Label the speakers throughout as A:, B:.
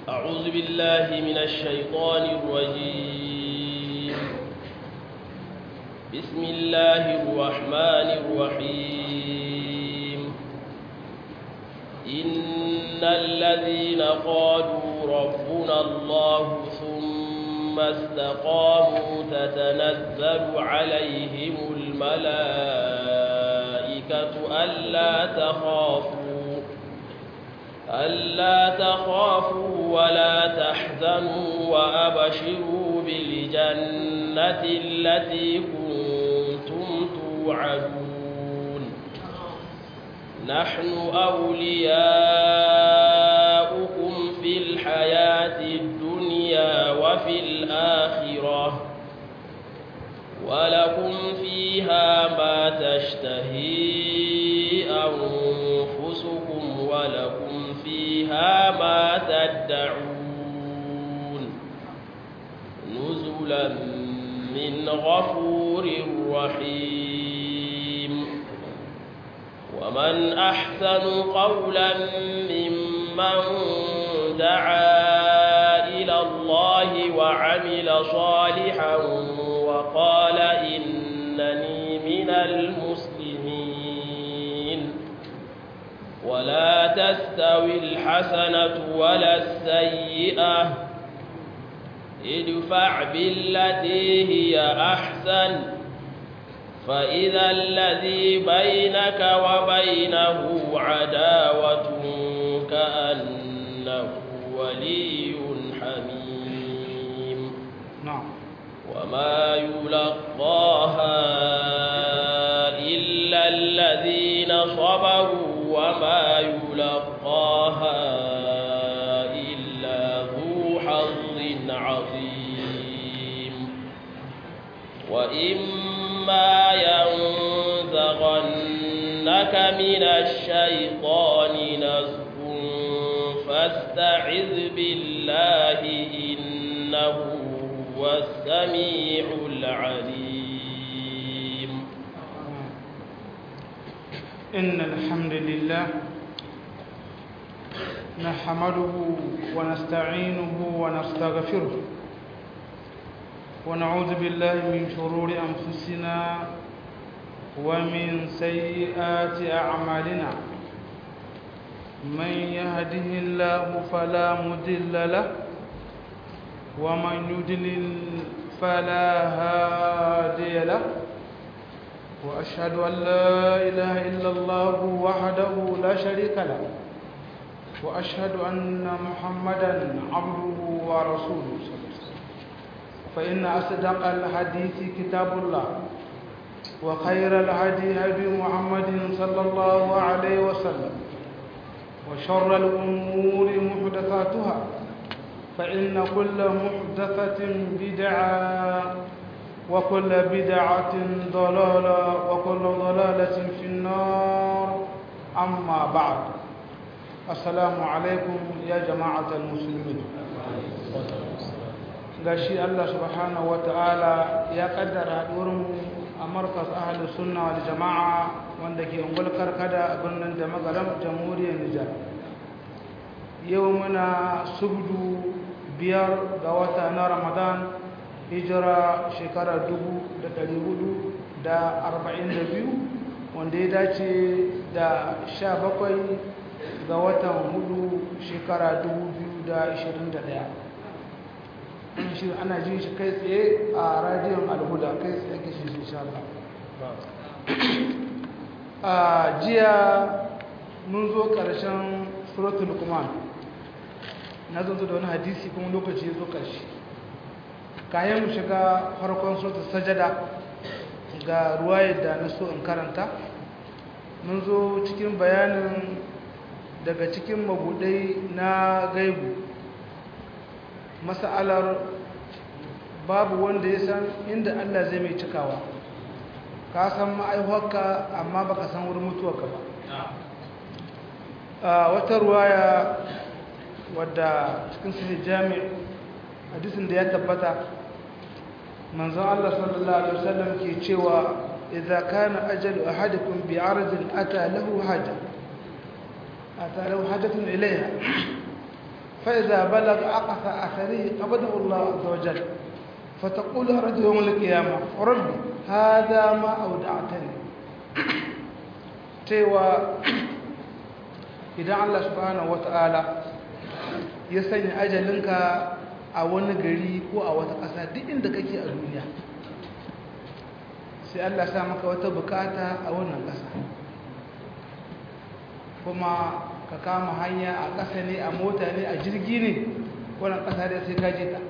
A: أعوذ بالله من الشيطان الرجيم بسم الله الرحمن الرحيم إن الذين قالوا ربنا الله ثم استقاموا تتنزل عليهم الملائكة ألا تخافوا ألا تخافوا ولا تحزنوا وأبشروا بالجنة التي كنتم توعدون نحن أولياؤكم في الحياة الدنيا وفي الآخرة ولكم فيها ما تشتهي أنفسكم ولكم فيها ما تدعون نزلا من غفور رحيم ومن أحسن قولا ممن دعا إلى الله وعمل صالحا وقال إنني من المسلمين ولا تستوي الحسنة ولا السيئة ادفع بالتي هي أحسن فإذا الذي بينك وبينه عداوة كأنه ولي حميم
B: نعم
A: وما يلقاها إلا الذين صبروا وما يلقاها إلا ذو حظ عظيم وإما ينزغنك من الشيطان نزغ فاستعذ بالله إنه هو السميع العليم
B: إن الحمد لله نحمده ونستعينه ونستغفره ونعوذ بالله من شرور أنفسنا ومن سيئات أعمالنا من يهده الله فلا مضل له ومن يضلل فلا هادي له وأشهد أن لا إله إلا الله وحده لا شريك له وأشهد أن محمدا عبده ورسوله صلى الله عليه وسلم فإن أصدق الحديث كتاب الله وخير الهدي هدي محمد صلى الله عليه وسلم وشر الأمور محدثاتها فإن كل محدثة بدعة وكل بدعة ضلالة وكل ضلالة في النار أما بعد السلام عليكم يا جماعة المسلمين gashi Allah subhanahu wata'ala ya kaddara haɗuwarmu a markas ahalus sunna wal jama'a wanda ke ungul karkada a birnin da magaram jamhuriyar Nijar yau muna subdu biyar ga wata na Ramadan hijira shekara dubu da ɗari hudu da arba'in da biyu wanda ya dace da sha bakwai ga watan hudu shekara dubu biyu da ashirin da ɗaya shi ana jin shi kai tsaye a radiyon alhuda kai tsaye ake shi insha Allah a jiya mun zo ƙarshen suratul luqman na zo da wani hadisi kuma lokaci ya zo ƙarshe kayan mu shiga farkon suratul sajada ga ruwayar da na so in karanta mun zo cikin bayanin daga cikin mabudai na gaibu mas'alar babu wanda ya san inda Allah zai mai cikawa ka san ma'aihuwarka amma baka san wurin mutuwarka ba a wata ruwaya wadda cikin sahih jami hadisin da ya tabbata manzon Allah sallallahu alaihi wasallam ke cewa idza kana ajalu ahadikum bi ardin ata lahu haja ata lahu hajatun ilayha فإذا بلغ أقصى أثره قبضه الله عز وجل فتقول رجل يوم القيامة ربي هذا ما أودعتني cewa idan Allah subhanahu wata'ala ya sanya ajalinka a wani gari ko a wata ƙasa duk inda kake a duniya sai Allah sa maka wata bukata a wannan ƙasa kuma ka kama hanya a ƙasa ne a mota ne a jirgi ne wannan ƙasa dai sai ka je ta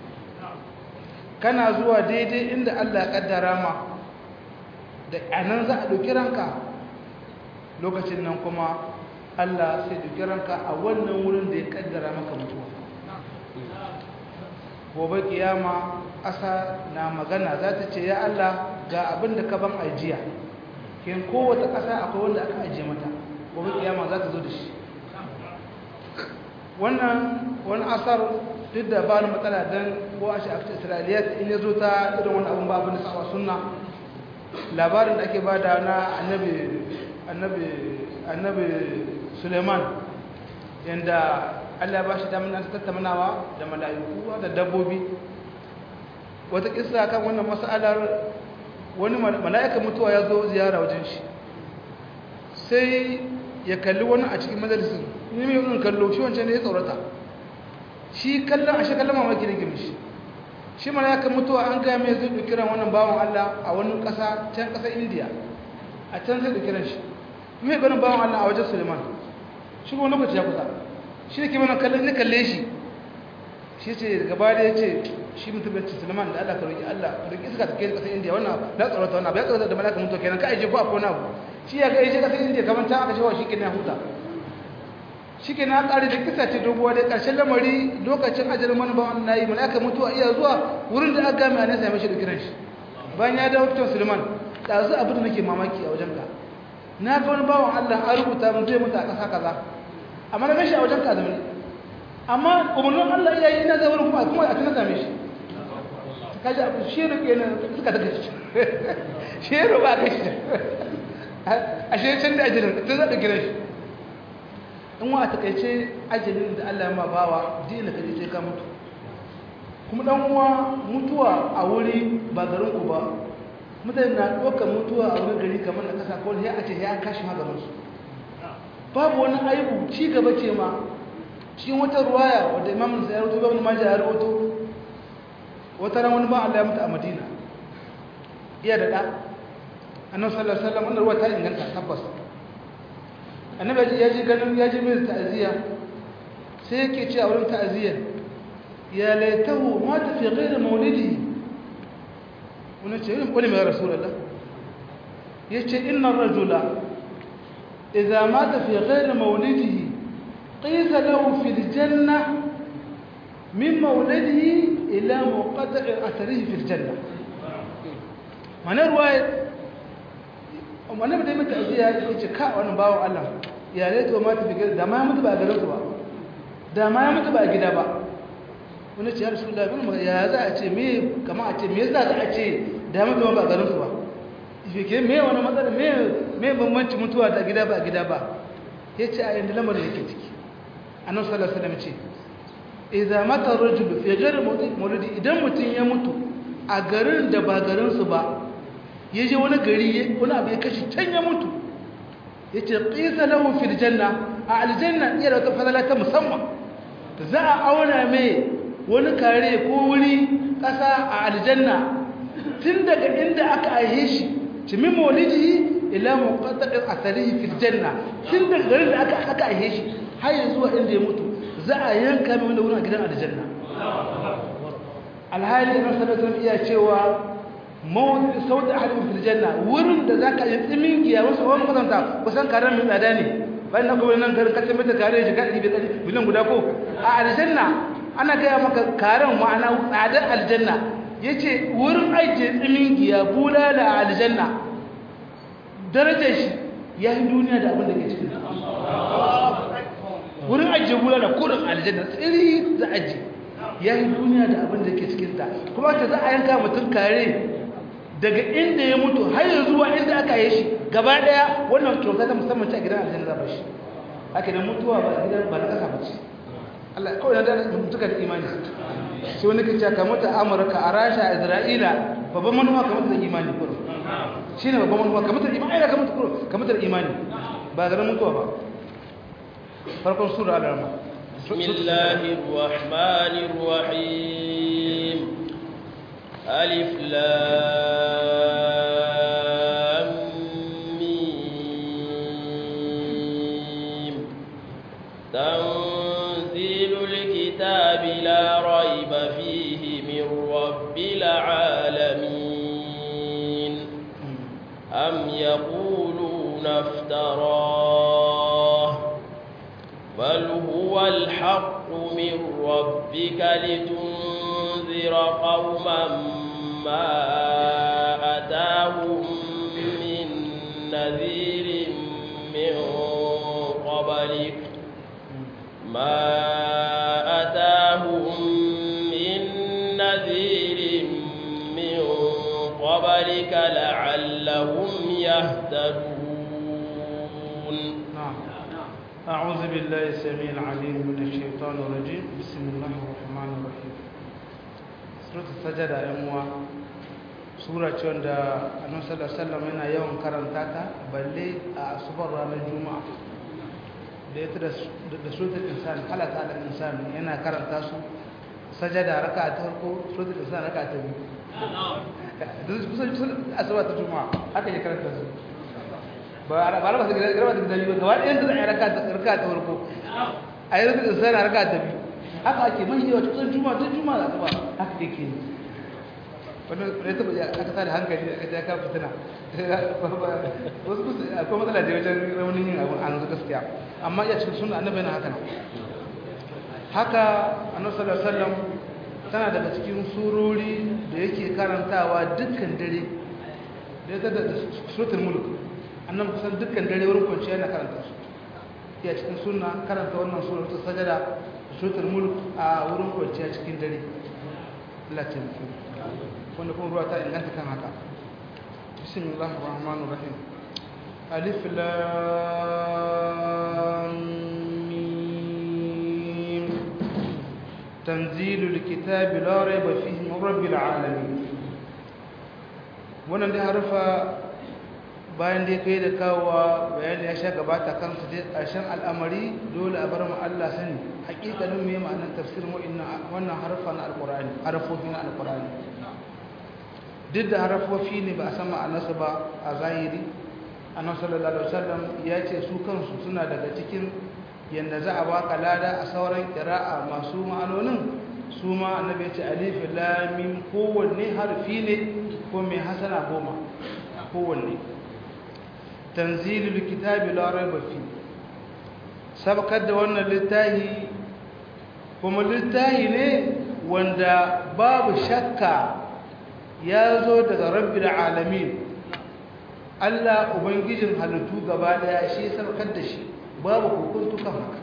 B: kana zuwa daidai inda Allah ya kaddara ma da anan za a ɗauki ranka lokacin nan kuma Allah sai ɗauki ranka a wannan wurin da ya kaddara maka mutuwa gobe kiyama ƙasa na magana za ta ce ya Allah ga abin da ka ban ajiya kin kowace ƙasa akwai wanda aka ajiye mata gobe kiyama za ta zo da shi wannan wani asar duk da ba ni matsala don ko a shafi isra'iliyat in ya zo ta irin wani abin babu na sawa sunna labarin da ake ba da na annabi suleiman yadda allah ba shi damar ta tattaunawa da mala'iku da dabbobi wata kisa kan wannan matsalar wani mala'ikan mutuwa ya zo ziyara wajen shi sai ya kalli wani a cikin majalisun ne mai yin kallo shi wancan ne ya tsorata shi kallon a shi kallon mamaki da gimishi shi mala'ikan mutuwa an gaya mai zai kiran wannan bawan Allah a wani ƙasa can ƙasar indiya a can zai kiran shi mai ganin bawan Allah a wajen suleiman shi kuma lokaci ya kusa shi da ke mana kallon ni kalle shi shi ce daga baya ya ce shi mutum ya ce suleiman da Allah ka roƙi Allah ka roƙi iska ta kai ƙasar indiya wannan na tsorata wannan ya tsorata da mala'ikan mutuwa kenan ka aje ko a kona abu shi ya ga ya ce ƙasar indiya kamar ta aka shawa shi kenan huta shi ke na ƙari da kisa ce doguwa dai ƙarshen lamari lokacin ajalin wani bawan na yi malaka mutuwa iya zuwa wurin da aka gami a nesa ya mashi da kiran shi bayan ya dawo fitan suleiman ɗazu abin da nake mamaki a wajen ka na ga wani bawan allah an rubuta mun zai mutu a ƙasa kaza amma na gashi a wajen ka zama amma umarnin allah iya yi ina zai wurin kuma kuma a tuna same shi kaji abu shi ne ke nan suka daga shi shi ne ba ka shi a shi can da ajalin tun zaɗa kiran shi in wa a takaice ajalin da Allah ma bawa dina kaje sai ka mutu kuma dan uwa mutuwa a wuri ba garin ku ba mutane na ɗaukar mutuwa a wani gari kamar na kasa ko sai a ce ya kashi maganin su babu wani aibu ci gaba ce ma cikin wata ruwaya wadda imam sai ya rubuto ibn majah ya rubuto wata ran wani ba Allah ya mutu a Madina iya da da annabi sallallahu alaihi wasallam wannan ruwa ta inganta tabbas annabi ya ji ganin ya ji mai ta'aziyya sai yake ce a wurin ta'aziyyar ya laitahu mata fi ghairi maulidi wani ce yin kwani mai rasulullah ya ce inna rajula idza mata fi ghairi maulidihi qisa lahu fi aljanna min maulidihi ila muqatta'i atharihi fi aljanna mana ruwaya wannan da mai ta'aziyya ya ce ka wani bawo Allah ya laito ma ta fiye da ma ya mutu ba a garin su ba da ma ya mutu ba a gida ba wani ce ya rasu da bin ya za a ce me kama a ce me za a ce da ya mutu ba a garin su ba ke me wani matsala me me bambanci mutuwa da gida ba a gida ba ya ce a yanda lamarin yake ciki annabi sallallahu alaihi wasallam ce idza mata rajul fi ghairi mawlidi idan mutum ya mutu a garin da ba garin su ba ya je wani gari wani abu ya kashi can ya mutu ya ce ƙisa lahu fil janna a aljanna iya da wata fadala ta musamman za a auna mai wani kare ko wuri ƙasa a aljanna tun daga inda aka aihe shi cimin maulidi ila muqaddadin asalihi fil janna tun daga garin da aka aka aihe shi har yanzu zuwa inda ya mutu za a yanka mai wani wurin a gidan aljanna alhali na sallallahu iya cewa mawuzi sauti ahadin fil janna wurin da zaka yi tsimin giya wasu wani kwatanta kusan karen mai tsada ne bayan na kuma nan garin kace mata kare shi kan ibe tsari bilan guda ko a aljanna ana gaya maka karen ma'ana tsadar aljanna yace wurin ajiye tsimin giya bulala a aljanna darajar shi ya yi duniya da abin da ke cikin wurin ajiye bulala kurin aljanna tsiri za ajiye ya yi duniya da abin da ke cikinta kuma ta za a yanka mutum kare daga inda ya mutu har yanzu zuwa inda aka yi shi gaba daya wannan kyauta ta musamman ce a gidan aljanna za ba shi haka da mutuwa ba gidan ba na kasa ba ce Allah kawai da mutuka da imani sai wani kace ka mutu Amurka a Rasha a Isra'ila babban manuwa ka mutu da imani kuro shine babban manuwa ka mutu da imani ka mutu kuro ka mutu da imani ba garin mutuwa ba farkon sura al-rahman
A: بسم الله الرحمن الرحيم ألف لام ميم تنزيل الكتاب لا ريب فيه من رب العالمين أم يقولون افتراه بل هو الحق من ربك لتنذر قوما ما أتاهم من نذير من قبلك ما أتاهم من نذير من قبلك لعلهم يهتدون
B: نعم أعوذ بالله السميع العليم من الشيطان الرجيم بسم الله الرحمن الرحيم سورة السجدة يموا سورة عند النبي صلى الله عليه وسلم yana yawan karanta ta balle a asubar ranar juma'a da ita da suratul insan halaka al insan yana karanta su sajada raka'a ta farko suratul insan raka'a ta biyu duk kusan asubar ta juma'a haka ya karanta su ba ba ba su garba da dalili ba gaba ɗayan da ai raka ta raka ta farko ai raka da sai raka ta biyu haka ake mai yawa cikin juma'a duk juma'a da ba haka yake ne wannan ne ta ya aka tada hankali aka ta ka fitina wasu kusa akwai matsala da wajen raunin yin abu an zuwa gaskiya amma ya cikin sunna annabi yana haka haka annabi sallallahu alaihi wasallam tana daga cikin surori da yake karantawa dukkan dare da ya da suratul mulk annan kusan dukkan dare wurin kwanciya yana karanta su iya cikin suna karanta wannan sura ta sajada suratul mulk a wurin kwanciya cikin dare Allah ta mutu wanda kuma ruwa ta inganta kan haka bismillahir rahmanir rahim alif lam mim tanzilul kitabi la rayba fihi min rabbil alamin wannan dai harfa bayan dai kai da kawowa bayani ya sha gabata kansu dai ƙarshen al'amari dole a bar mu Allah sani haƙiƙanin me ma'anar tafsirin wa'annan wannan harfa na alƙur'ani harfofi na alƙur'ani duk da harfofi ne ba a san ma'anarsu ba a zahiri annabi sallallahu alaihi wasallam ya ce su kansu suna daga cikin yanda za a baka lada a sauran qira'a masu ma'anonin su ma annabi ya ce alif lam mim kowanne harfi ne ko mai hasana goma kowanne tanzilul kitabi la raiba fi sabakar da wannan littafi kuma littafi ne wanda babu shakka ya zo daga rabbil alamin Allah ubangijin halittu gaba daya shi sabakar da shi babu hukuntu kan haka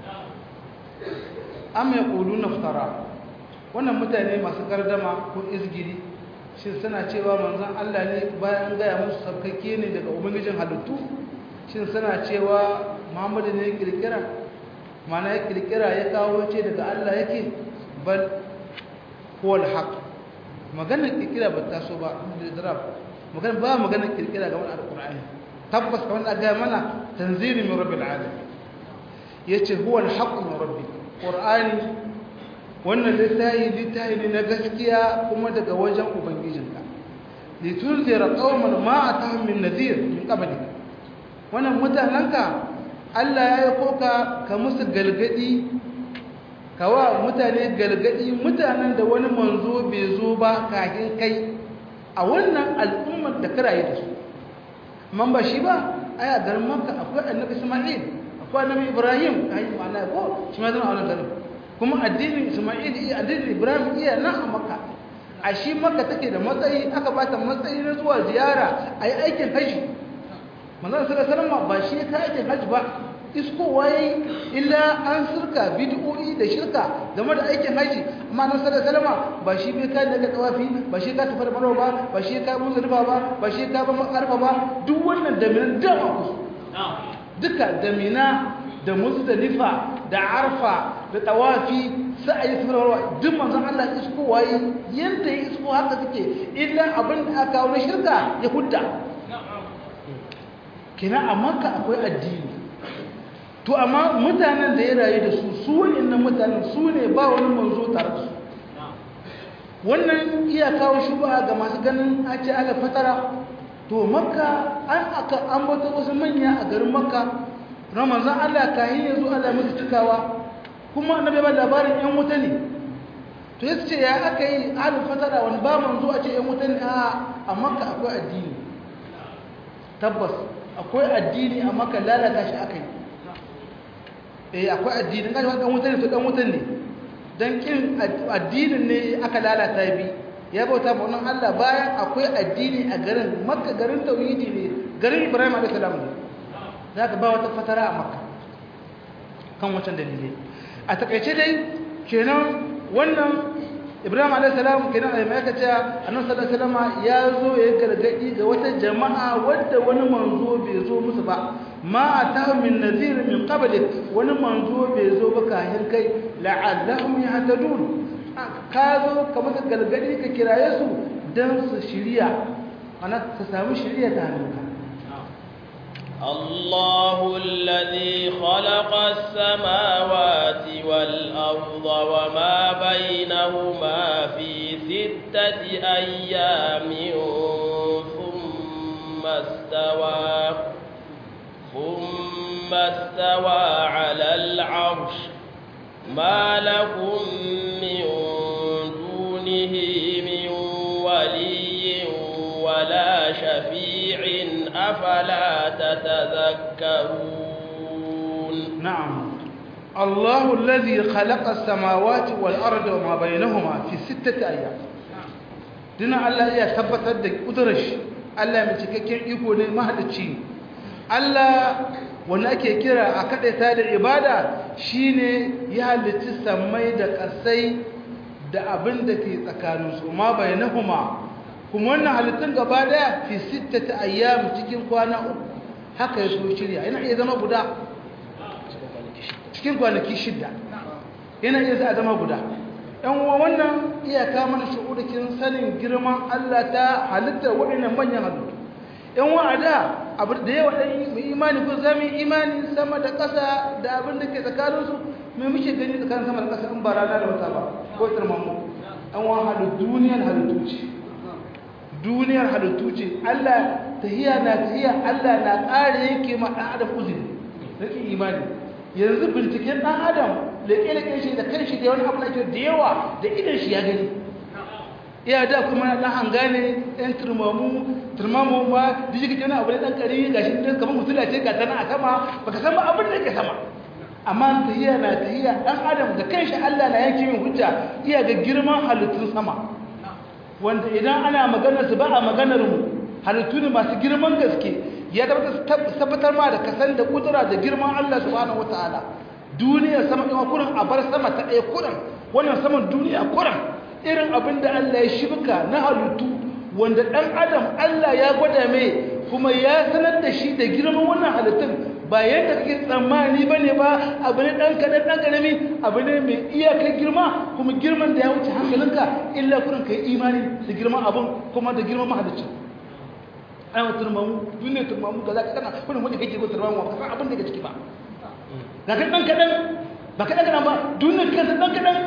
B: am yaquluna iftara wannan mutane masu gardama ko izgiri shi suna cewa manzon Allah ne bayan gaya musu sabkake ne daga ubangijin halittu shi suna cewa Muhammadu ne kirkira mana ya kirkira ya kawo ce daga Allah yake bal huwal haq maganar kirkira ba ta so ba da darab maganar ba maganar kirkira ga wannan alqur'ani tabbas kamar da ga mana tanzili min rabbil alamin yace huwal haq min rabbi qur'ani wannan littafi littafi ne na gaskiya kuma daga wajen ubangijinka litunzira qauman ma atahum min nadhir min qablik wannan mutananka Allah ya yi koka ka musu galgadi kawa mutane galgadi mutanen da wani manzo bai zo ba kafin kai a wannan al'ummar da karaye da su man ba shi ba ai a garin Makka akwai annabi Isma'il akwai annabi Ibrahim ai ma'ana ko shi ma zama a wannan garin kuma addinin Isma'il iya addinin Ibrahim iya nan a Makka a shi Makka take da matsayi aka bata matsayi na zuwa ziyara ayi aikin haji manzon sallallahu alaihi wasallam ba shi ka aikin haji ba isko waye illa an sirka bid'o'i da shirka game da aikin haji amma nan sallallahu alaihi wasallam ba shi bai kai daga tawafi ba shi ka tafi da marwa ba ba shi ka muzdalifa ba ba shi ka ba makarfa ba duk wannan da min da ku duka da mina da muzdalifa da arfa da tawafi sa'ayi safarwa duk manzon Allah isko waye yanda ya isko haka suke illa abin da aka kawo na shirka ya hudda kina a makka akwai addini to amma mutanen da ya rayu da su su wa'annan mutanen su ne ba wani manzo tare da su wannan iya kawo shubha ga masu ganin a ce ala fatara to makka an aka ambata wasu manya a garin makka ramazan Allah kayi ya zo Allah musu cikawa kuma annabi ba labarin yan wuta ne to yace ce ya aka yi ala fatara wani ba manzo a ce yan wuta ne a makka akwai addini tabbas akwai addini a makka lalata shi aka yi eh akwai addini ga dan wuta ne to dan wuta ne dan kin addinin ne aka lalata bi ya bauta ba wannan Allah bayan akwai addini a garin makka garin tauhidi ne garin ibrahim alayhi salam ne zaka ba wata fatara a makka kan wancan dalilai a takaice dai kenan wannan ibrahim alayhi salam kenan a mai kace annabi sallallahu alaihi wasallam ya zo ya gargadi ga wata jama'a wadda wani manzo bai zo musu ba ma atahu min nadhir min qablik wani manzo bai zo ba kayan kai la'allahum yahtadun ka zo ka masa galgadi ka kiraye su dan su shiriya ana su samu shiriya ta hannunka
A: الله الذي خلق السماوات والأرض وما بينهما في ستة أيام ثم استوى ثم استوى على العرش ما لكم من دونه من ولي ولا شفيع أفلا تتذكرون
B: نعم الله الذي خلق السماوات والأرض وما بينهما في ستة أيام دنا الله يا ثبت دك قدرش الله من cikakken iko ne mahalicci Allah wanda ake kira a kadaita da ibada shine ya halicci samai da kasai da abin da ke tsakaninsu ma bainahuma kuma wannan halittun gaba daya fi sittati ayyam cikin kwana uku haka ya so shirya yana iya zama guda cikin kwanaki shidda yana iya za a zama guda ɗan uwa wannan iyaka mana shu'udukin sanin girman Allah ta halittar waɗannan manyan halittu ɗan uwa a da abu da yawa ɗan mai imani ko za mu imani sama da ƙasa da abin da ke tsakaninsu mai muke gani tsakanin sama da ƙasa in ba rana da wata ba ko tsirmamu ɗan uwa halittu duniyar halittu ce duniyar halittu ce Allah tahiya na tahiya Allah na ƙara yanke ma ɗan adam uzuri nake imani yanzu binciken ɗan adam leƙe-leƙe shi da kanshi da wani abu da da yawa da idan shi ya gani iya da kuma ɗan hanga ne ɗan turmamu turmamu ma da shi wani abu da ɗan ƙari ga shi ɗan kamar mutula ce ga tana a sama baka san ba abin da ke sama amma tahiya na tahiya ɗan adam da kanshi Allah na yanke min hujja iya ga girman halittun sama wanda idan ana maganar su ba a maganar mu halittu ne masu girman gaske ya tabbatar ma da kasan da kudura da girman Allah subhanahu wataala duniya sama ɗin kurin a bar sama ta ɗaya kurin wannan saman duniya kurin irin abin da Allah ya shibka na halittu wanda ɗan adam Allah ya gwada mai kuma ya sanar da shi da girman wannan halittun ba yadda kake tsammani ba ne ba abu ne ɗan kaɗan ɗan ƙarami abu ne mai iyakar girma kuma girman da ya wuce hankalinka illa kurin ka yi imani da girman abin kuma da girman mahalicin ana turmamu duniya turmamu ga za ka kana wani wani kake ko turmamu ba ka san abin da ke ciki ba ga ka ɗan kaɗan ba kaɗan kaɗan ba duniya kansa ɗan kaɗan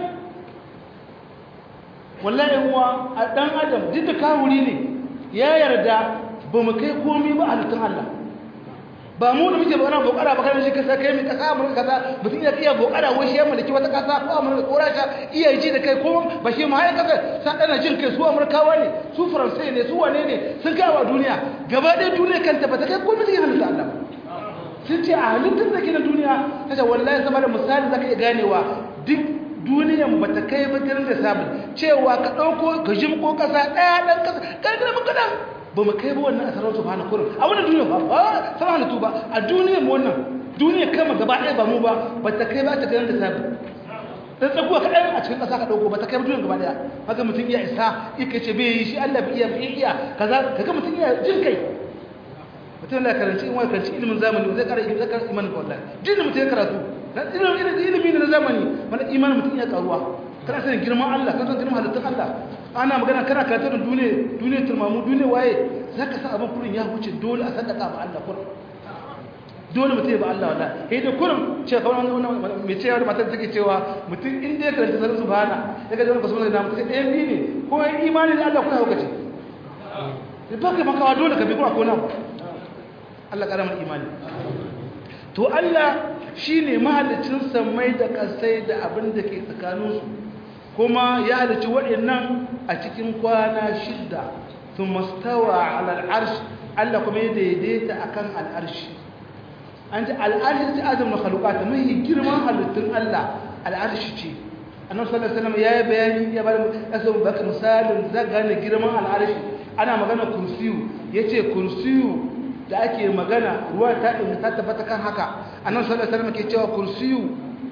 B: wallahi uwa a ɗan adam duk da kawuri ne ya yarda ba mu kai komi ba halittun Allah ba mu da muke bana bokara ba kana shi kasa kai mi kasa mu kaza mutum ya iya bokara wai shi ya mallaki wata kasa ko amurka ko rasha iya ji da kai ko ba shi ma ya kasa san dana jin kai su amurkawa ne su faransai ne su wane ne sun kai wa duniya gaba ɗaya duniya kanta ba ta kai komai cikin halitta Allah sun ce a halittun da ke na duniya kace wallahi sama da misali zaka iya ganewa duk duniyan ba ta kai ba da sabon cewa ka ɗauko ka jimko kasa ɗaya ɗan kasa ƙarƙar mun kaɗan ba mu kai ba wannan a sarauta ba na kurin a wannan duniya ba ba sama halittu ba a duniyar mu wannan duniya kama gaba ɗaya ba mu ba ba ta kai ba ta ganin da sabi dan tsakuwa kaɗan a cikin ƙasa ka ɗauko ba ta kai ba duniyar gaba ɗaya haka mutum iya isa ika ce bai yi shi Allah bai iya bai iya kaza kaga mutum iya jin kai mutum da karanci in wani karanci ilimin zamani zai kara zai kara imanin ka wallahi duk mutum ya karatu dan ilimin ilimi ne na zamani mana imanin mutum ya karuwa kana sanin girman Allah kana sanin girman halittun Allah ana magana kana karatu da duniya duniya turmamu duniya waye zaka san abin kurin ya huce dole a sadaka ba Allah kurin dole mutum ya ba Allah wallahi eh da kurin ce kawai wannan mai cewa matar take cewa mutum in dai karanta sanin subhana daga jama'a kasu da mutum ɗayan biyu ne ko imani da Allah kuna hukace ba ka makawa dole ka bi kuma ko nan Allah karamar imani to Allah shine mahallicin samai da kasai da abin da ke tsakaninsu kuma ya halicci waɗannan a cikin kwana shidda sun mastawa ala al'arsh Allah kuma ya daidaita akan al'arshi an ji al'arshi ta adam na khalukata mai girman halittun Allah al'arshi ce annabi sallallahu alaihi wasallam ya yi bayani ya bada aso baka misalin zagane girman al'arshi ana magana kursiyu yace kursiyu da ake magana ruwa ta ɗin ta tabbata kan haka annan sallallahu alaihi ke cewa kursiyu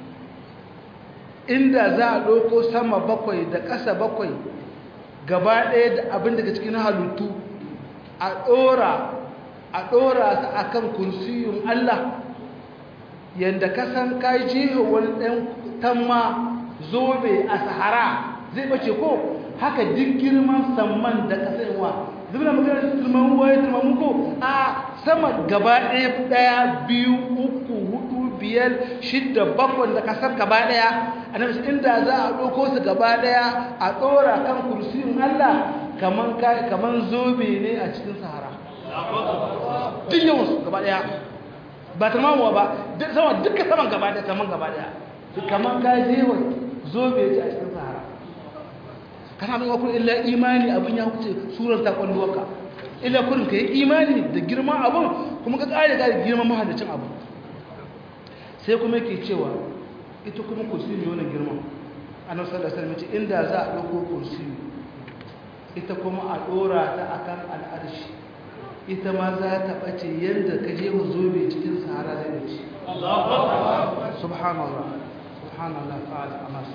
B: inda za a ɗauko sama bakwai da ƙasa bakwai gaba ɗaya da abin daga cikin halittu a ɗora a ɗora su a kan kursiyun Allah yadda kasan ka jiho wani ɗan tamma zobe a sahara zai ɓace ko haka duk girman samman da ƙasarwa zubna magana turman ruwa ya turman muku a sama gaba ɗaya ɗaya biyu uku hudu biyar shidda bakwai da kasar gaba ɗaya a nan inda za a ɗauko su gaba ɗaya a ɗora kan kursiyin Allah kaman zobe ne a cikin sahara duk yawansu gaba ɗaya ba turmamuwa ba sama duka saman gaba ɗaya saman gaba ɗaya kaman ka jewa zobe ce a cikin sahara kana mai wakil illa imani abin ya wuce surar ta kwallowarka illa kurin ka yi imani da girman abin kuma ka ƙare ƙare girman mahallacin abin sai kuma yake cewa ita kuma kursiyu ne wannan girman annabi sallallahu alaihi wasallam inda za a ɗauko kursiyu ita kuma a ɗora ta akan al'arshi ita ma za ta ɓace yadda ka je mu zobe cikin sahara zai ɓace subhanallah subhanallah ta'ala amas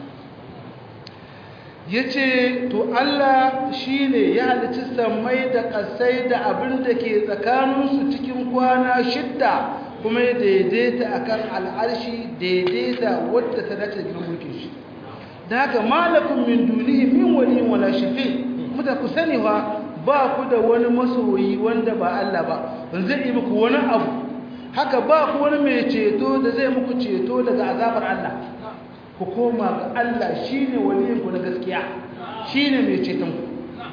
B: ya ce to Allah shi ne ya halici sammai da ƙasai da abin da ke tsakaninsu cikin kwana shidda kuma ya daidaita a kan al'arshi daidaita wadda ta dace da mulkin shi da haka malakun min dunihi min wani wala shafi muta ku sani ba ba ku da wani masoyi wanda ba Allah ba zai yi muku wani abu haka ba ku wani mai ceto da zai muku ceto daga azabar Allah ku koma ga Allah shi ne waliyinku na gaskiya shi ne mai cetonku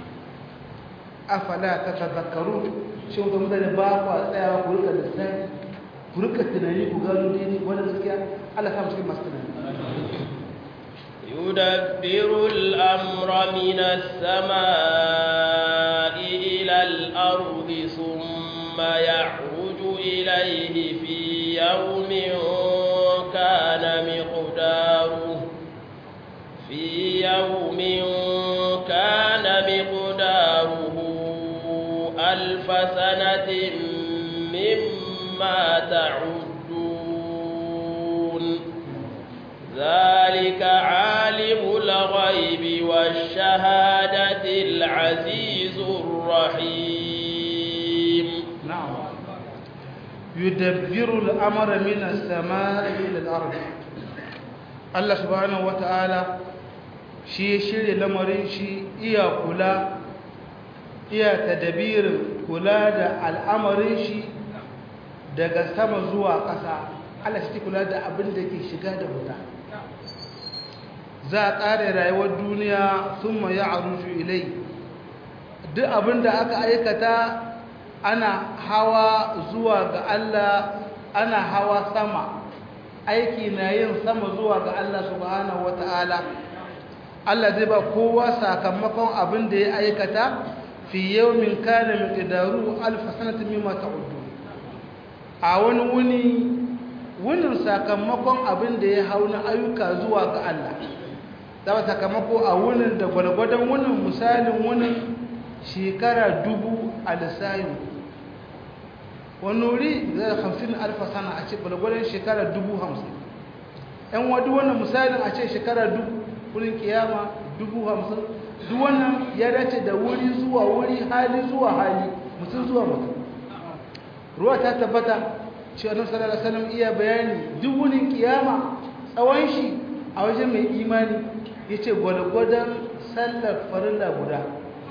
B: afala ta tazakaru shi wata mutane ba ku a tsayawa ku rika lissafi ku rika tunani ku gano daidai wani gaskiya Allah ta cikin masu tunani
A: يدبر الأمر من السماء إلى الأرض ثم يعرج إليه في يوم كان مقداره في يوم كان مقداره ألف سنة مما تعدون ذلك عالم الغيب والشهادة العزيز الرحيم
B: نعم يدبر الأمر من السماء إلى الأرض الله سبحانه وتعالى shi shirya lamarin shi iya kula iya tadabirin kula da al'amarin shi daga sama zuwa ƙasa Allah shi kula da abin da ke shiga da wuta za a tsare rayuwar duniya sun ma ya aruju ilai duk abin da aka aikata ana hawa zuwa ga Allah ana hawa sama aiki na yin sama zuwa ga Allah subhanahu wata'ala Allah zai ba kowa sakamakon abin da ya aikata fi yawmin kana miqdaru alf sanatin mimma ta'uddu a wani wuni wunin sakamakon abin da ya hau na ayyuka zuwa ga Allah zama sakamako a wunin da gwalgwadon wunin misalin wunin shekara dubu a lissayin wani wuri zai hamsin alfa sana a ce gwalgwadon shekara dubu hamsin yan wadu wannan misalin a ce shekara dubu wurin kiyama dubu hamsin duk wannan ya dace da wuri zuwa wuri hali zuwa hali mutum zuwa mutum ruwa ta tabbata cewa annabi sallallahu alaihi wasallam iya bayani duk wunin kiyama tsawon shi a wajen mai imani yace gwalgwadon sallar farilla guda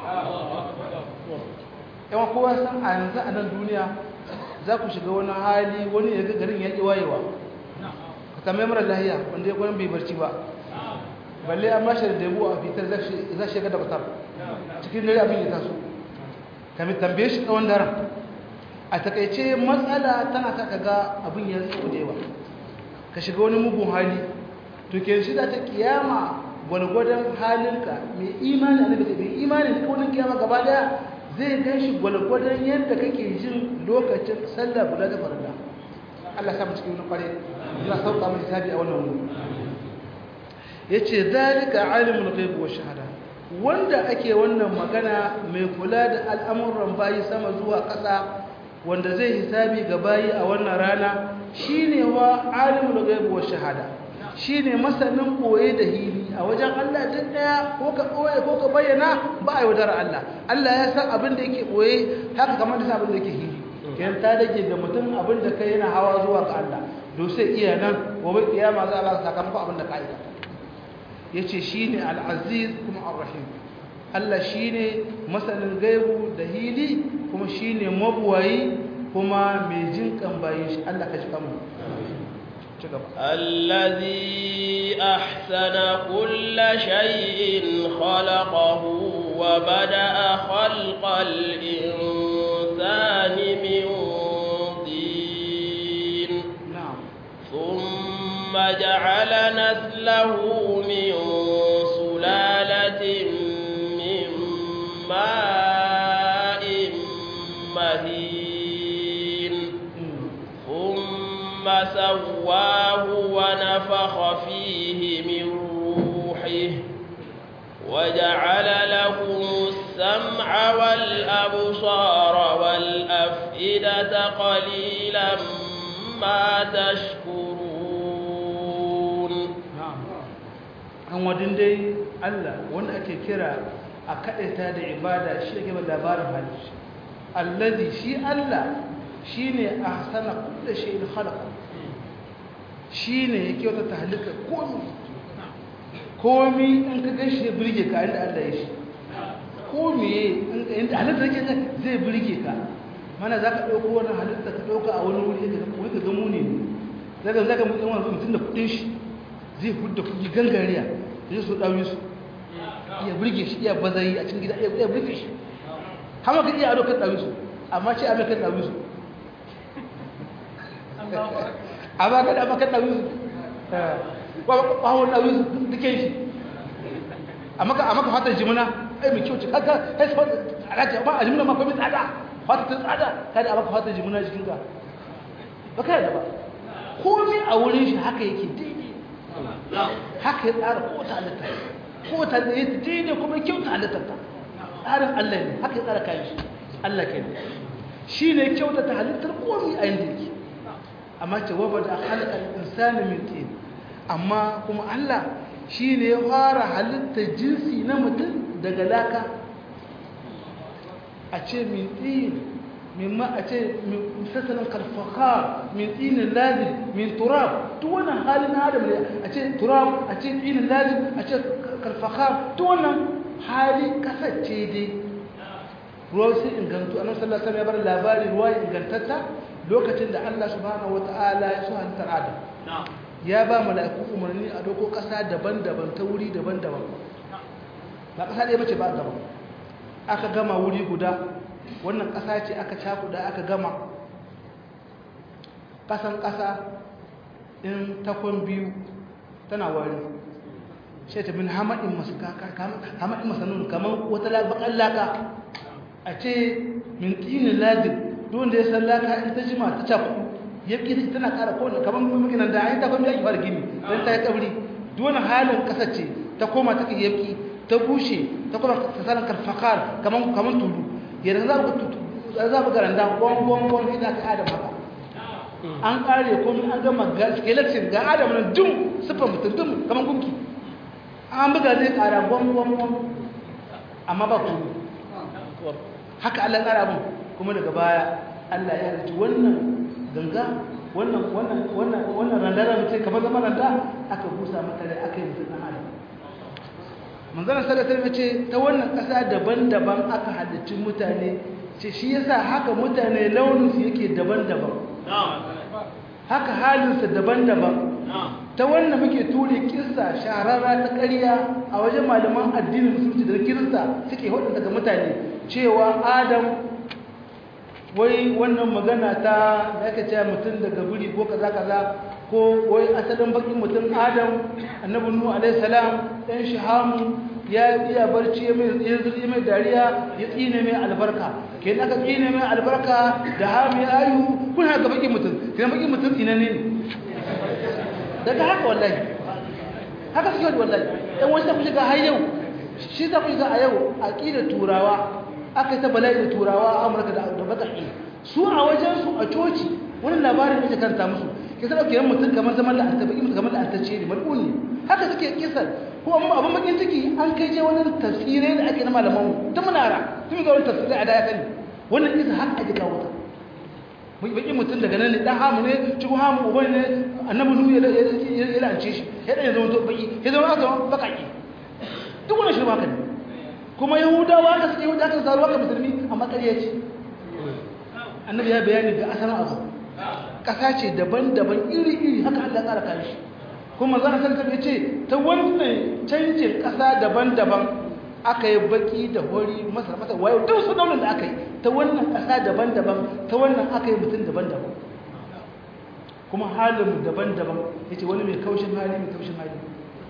B: yawan kowa san a yanzu a nan duniya za ku shiga wani hali wani ya ga garin ya ƙi wayewa ka tambayi mara lahiya wanda ya kwanan bai barci ba balle an bashi da debu a fitar za shi ga da batar cikin dare abin ya taso kami tambaye shi tsawon daren a takaice matsala tana ta kaga abin ya tsawo da yawa ka shiga wani mugun hali to ke shi za ta kiyama gwalgwadon halinka mai imani a nabi mai imani da kaunin kiyama gaba daya zai gan shi gwalgwadon yadda kake jin lokacin sallah guda da farilla Allah samu cikin wani kware Allah sauka mai hisabi a wannan wuri yace zalika alimul ghaib wa shahada wanda ake wannan magana mai kula da al'amuran bayi sama zuwa ƙasa wanda zai hisabi ga bayi a wannan rana shine wa alimul ghaib wa shahada shine masanin koye da hili a wajen Allah duk daya ko ka koye ko ka bayyana ba a yaudar Allah Allah ya san abin da yake koye haka kamar da san abin da yake hili kiyan ta dake ga mutum abin da kai yana hawa zuwa ga Allah do sai iya nan gobe kiyama za Allah sakamakon abin da ka aikata yace shine al-aziz kuma ar-rahim Allah shine masanin gaibu da hili kuma shine mabuwayi kuma mai jinkan bayin shi Allah ka ji kanmu
A: الذي أحسن كل شيء خلقه وبدأ خلق الإنسان من طين
B: na'am
A: ثم جعل نسله من سلالة من ماء مهين ثم سواه ونفخ فيه من روحه وجعل لكم السمع والأبصار والأفئدة قليلا ما تشكرون
B: na'am an wadin dai Allah wanda ake kira a kadaita da ibada shi yake ba labarin halitta allazi shi Allah shine ahsana kulli shay'in khalaqa shine yake wata tahlika komai komai in ka gashi ya burge ka inda Allah ya shi komai inda halitta yake zai burge ka mana zaka dauko wannan halitta ka dauka a wani wuri ka wuri ka ga muni ne zaka zaka mutum wannan mutum da kudin shi zai hudda kudi gangariya zai so dawo su iya burge shi iya bazari a cikin gida iya burge shi hama ka iya ado kan dawo su amma ce amma kan dawo su amma kada amma kan dawo su ba ba wani dawo su duke shi amma ka amma ka fata jimuna ai mai kyau ce kaga kai sai alaji amma a jimuna ma fa mai tsada fata ta tsada kada amma ka fata jimuna jikin ka ba kai da ba komai a wurin shi haka yake daidai haka ya tsara ko ta halitta ko ta da yake daidai kuma kyau ta halittar ta tsarin Allah ne haka ya tsara kayan shi Allah ke ne shi ne kyauta ta halittar komai a yanda yake amma ce waba da halakar insani min tin amma kuma Allah shi ne ya fara halittar jinsi na mutum daga laka a ce min tin mimma a ce sassanin karfaka min tsinin lazim min turab duk wannan halin adam ne a ce turab a ce tsinin lazim a ce karfaka duk wannan hali kasance dai ruwa sai ingantu annabi sallallahu alaihi wasallam ya bar labari ruwa ingantatta lokacin da Allah subhanahu wataala ya so halittar adam ya ba mala'iku umarni a doko kasa daban-daban ta wuri daban-daban ba kasa ɗaya bace ba gaba aka gama wuri guda wannan ƙasa ce aka cakuɗa aka gama ƙasan ƙasa in takon biyu tana wari sai ta bin hamadin masanun kamar wata bakan laka a ce min tsinin lajin don da ya san laka in ta jima ta cakuɗu ya ƙi tana ƙara kowane kamar maginan da an yi takon biyu ake fara gini don ta yi ƙabri duwane halin ƙasa ce ta koma ta yabki ta bushe ta koma ta sanar karfakar kamar tulu yanzu za ku garanda gwangwangwan ina ka adam haka an kare komi an gama skeleton ga adam nan dum siffar mutum dum kamar gunki an buga zai kara gwangwangwan amma ba komi haka allah kara abin kuma daga baya Allah ya halicci wannan ganga wannan wannan wannan wannan randara mutum kamar zama randa aka busa mata rai aka yi mutum ɗan adam manzana sallallahu alaihi ce ta wannan ƙasa daban-daban aka halicci mutane ce shi yasa haka mutane launinsu yake daban-daban haka halinsa daban-daban ta wannan muke ture kissa shahararra ta ƙarya a wajen malaman addinin musulunci da kirista suke hudu daga mutane cewa adam wai wannan magana ta da aka cewa mutum daga guri ko kaza kaza ko wai asalin bakin mutum adam annabi nuhu alaihi salam dan shahamu ya iya barci ya mai zuri mai dariya ya tsine mai albarka ke aka tsine mai albarka da hami ayu kun haka bakin mutum kai bakin mutum ina ne daga haka wallahi haka suke wani wallahi dan wani tafi shiga har yau shi ta fi shiga a yau aqidar turawa aka yi ta bala'i da turawa a amurka da baka'i su a wajen su a coci wani labarin da karanta musu ke sa ɗauke mutum kamar zaman la'anta baki mutum kamar la'antacce ne mal'un ne haka suke kisar ko amma abin bakin ciki an kai je wani tafsirai da ake na malaman ta munara tun ga wani tafsirai a da ya sani wannan kisa haka ake kawo ta bakin mutum daga nan ne dan hamu ne cikin hamu uban ne annabi nuhu ya lance shi ya dan zama to baki ya zama aka bakaki duk wannan shirma kan kuma yahudawa ka suke yahudawa kan saruwa ka musulmi amma ƙarya ce annabi ya bayani ga asalin abu ƙasa ce daban-daban iri-iri haka Allah tsara kan shi kuma zan san tafi ce ta wannan canjin ƙasa daban-daban aka yi baki da hori masar masa wayo duk su daunin da aka yi ta wannan ƙasa daban-daban ta wannan aka yi mutum daban-daban kuma halin daban-daban ya ce wani mai kaushin hali mai kaushin hali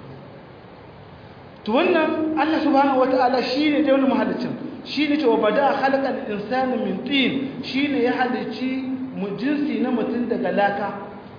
B: to wannan allah subhanahu wata'ala shi ne dai wani mahalicin shi ne cewa bada halakar insanin min tin shi ne ya halicci jinsi na mutum daga laka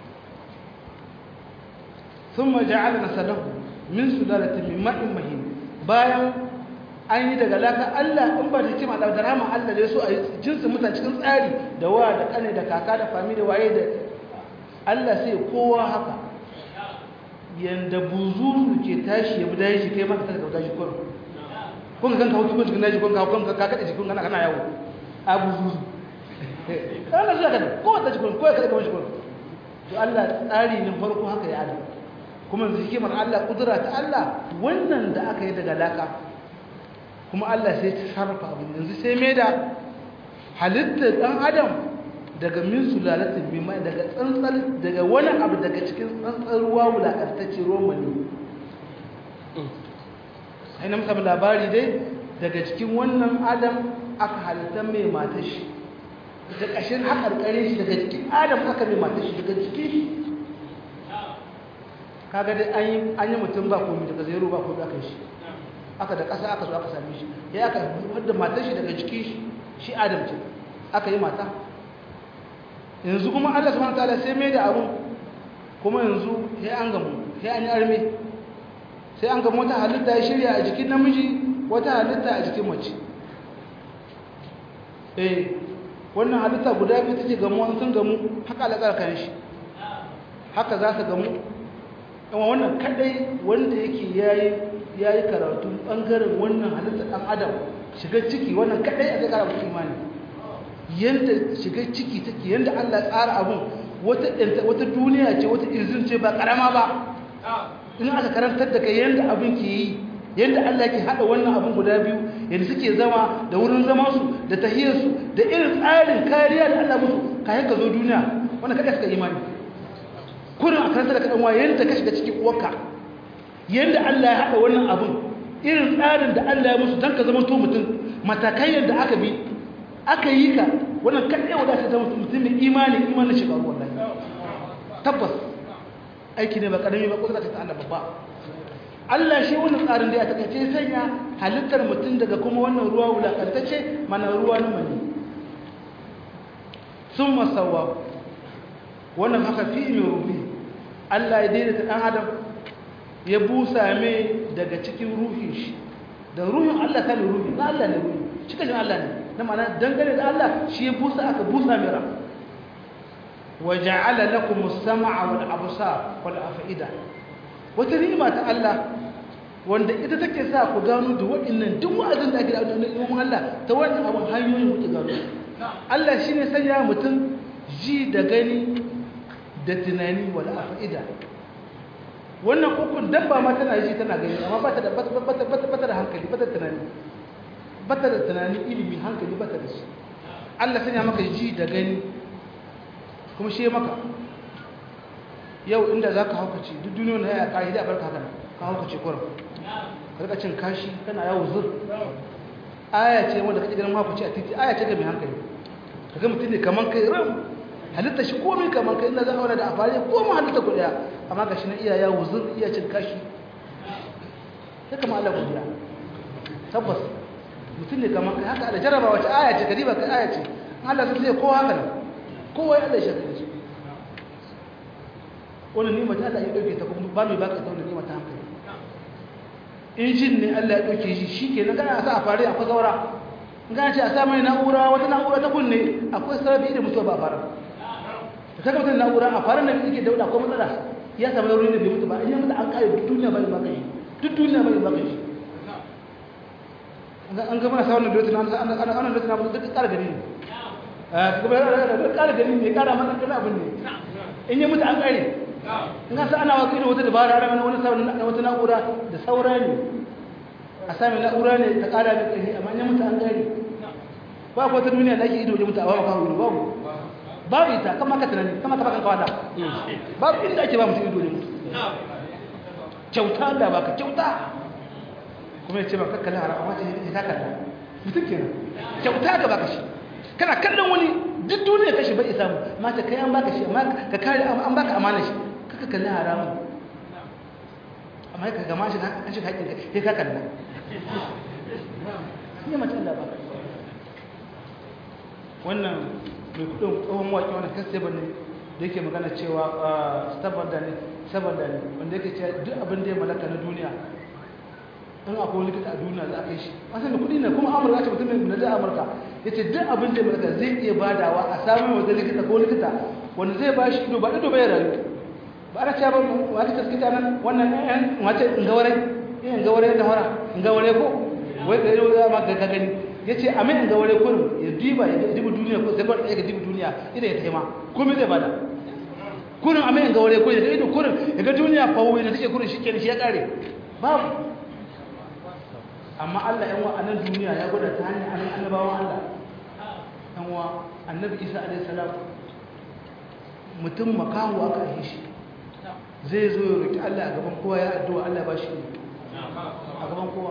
B: sun maja'ala nasalahu min sulalatin min ma'in mahin bayan an yi daga laka Allah in ba ta kima da rama Allah da so a yi jinsin mutane cikin tsari da wa da kane da kaka da fami da waye da Allah sai kowa haka yanda buzuru ke tashi ya bi dashi shi kai maka ta kauta shi kun kun kan kawo kun cikin dashi kun kawo kun ka kada shi kun kana kana yawo a buzuru kana shi haka ko ta shi kun ko ka kada shi kun to Allah tsari ne farko haka ya adam kuma yanzu hikimar Allah kudura ta Allah wannan da aka yi daga laka kuma Allah sai ta sarrafa abin yanzu sai mai da halittar ɗan adam daga min sulalatin min mai daga tsantsar daga wani abu daga cikin tsantsar ruwa wulaƙantacce romani sai na musamman labari dai daga cikin wannan adam aka halittar mai matashi da ƙashin haƙarƙare shi daga cikin adam aka mai matashi daga cikin shi kaga dai an yi mutum ba komi daga zero ba komi aka shi aka da ƙasa aka zo aka same shi ya aka wadda matar shi daga jikin shi shi adam ce aka yi mata yanzu kuma Allah subhanahu wataala sai mai da abun kuma yanzu sai an gamu sai an yi arme sai an gamu wata halitta ya shirya a jikin namiji wata halitta a jikin mace eh wannan halitta guda biyu take gamu an sun gamu haka alaƙar kan shi haka za su gamu amma wannan kadai wanda yake yayi ya yi karatu ɓangaren wannan halittar ɗan adam shiga ciki wannan kaɗai a zai ƙara mutu imani yadda shiga ciki take yadda allah tsara abun wata duniya ce wata izin ce ba ƙarama ba in aka karantar da kai yadda abin ke yi yadda allah ke haɗa wannan abin guda biyu yadda suke zama da wurin zamansu da tahiyarsu da irin tsarin kariya da allah musu kayan ka zo duniya wannan kaɗai suka imani kurin a karantar da kaɗan wa yadda ka shiga cikin uwarka yadda Allah ya haɗa wannan abin irin tsarin da Allah ya musu don ka zama to mutum matakai yadda aka bi aka yi ka wannan kaɗai wadda ta zama mutum mai imani imanin shiga ruwan lafi tabbas aiki ne ba ƙarami ba kusa ta Allah babba Allah shi wannan tsarin da ya takaice sanya halittar mutum daga kuma wannan ruwa wulaƙantacce mana ruwa na mani sun masawa wannan haka fi mai rubi Allah ya daidaita ɗan adam ya busa mai daga cikin ruhin shi da ruhin Allah ta ne ruhi na Allah ne ruhi cikin Allah ne na mana dangane da Allah shi ya busa aka busa mai ran wa ja'ala lakum as-sam'a wal absar wal af'ida wata ni'ima ta Allah wanda ita take sa ku gano da waɗannan duk wa'azin da ake da ilimin Allah ta wannan abun hanyoyin ku gano Allah shine sanya mutum ji da gani da tunani wal afida wannan ukun dabba ma tana ji tana gani amma ba ta da ba ta da hankali ba ta da tunani ba ta da tunani ilimi hankali ba ta da shi Allah sanya maka ji da gani kuma shi maka yau inda za ka haukace duk duniya na ya ƙari da barka haka ka haukace kurin ka cin kashi kana yawo zur aya ce wanda kake ganin haukace a titi aya ce ga mai hankali ka ga mutum ne kaman kai ram halitta shi komai kaman kai ina za a da afari ko mu halitta ku daya amma ga shi na iya yawo zur iya cin kashi ya kama Allah godiya tabbas mutum ne kaman kai haka da jarraba wace aya ce kadiba kai aya ce Allah sun sai kowa haka ne kowa ya Allah shi shi wannan nima ta Allah ya dauke ta kuma ba mai baka ta wannan nima ta hankali injin ne Allah ya dauke shi shikenan kana sa a fare akwai zaura in kana ce a sa mai na'ura wata na'ura ta kunne akwai sarabi da mutuwa ba a fara da kaga mutum na'ura a fara nan yake dauda akwai matsala ya samu nauyin da bai mutu ba in ya mutu an kare duk duniya bai baka shi duk duniya bai baka shi an ga mana sa wannan dotin an an an an dotin abu duk kara gani ne a kuma da kara gani ne kara mana kana abin ne in ya mutu an kare in ka sa ana wasu irin wata dabara ana wani wani wata na'ura da saura ne a sami na'ura ne ta kara da ƙari amma ya mutu an kare ba ku wata duniya da ake ido da mutu a ba ka wuri babu babu ita kama ka tunani kama ka bakan kawata babu inda ake ba mutu ido da mutu kyauta da baka kyauta kuma ya ce ba kakkali haram amma ce ya ta kalla mutum kenan kyauta da baka shi kana kallon wani duk duniya kashi bai samu amma ta kai an baka shi amma ka kare an baka amana shi kaka kalli haramun amma ka gama shi an shi haƙin kai ka kalla ne mace Allah ba wannan mai kudin tsohon waƙi wannan kasteban ne da yake magana cewa saboda ne saboda ne wanda yake cewa duk abin da ya malaka na duniya in akwai likita a duniya za a kai shi wasan da kudi ne kuma amurka ce mutum mai da amurka ya ce duk abin da ya malaka zai iya badawa a samun wata likita ko likita wanda zai ba shi ido ba ido bai rayu ba ana cewa ba wata taskita nan wannan yan wace in gawarai in gawarai da hora in gawarai ko wai da yau ma ga gani ya ce a mai in gawarai kurum ya diba ya dibi duniya ko sai ba ya dibi duniya idan ya taima komai zai bada kurin a mai in gawarai kurum ya ido kurum ya ga duniya fa wai da take kurum shi kenan shi ya kare babu amma Allah yan wa anan duniya ya gwada ta hanyar annabawan Allah yan wa annabi Isa alaihi salam mutum makahu aka yi shi zai zo ya roki Allah a gaban kowa ya addu'a Allah ba shi a gaban kowa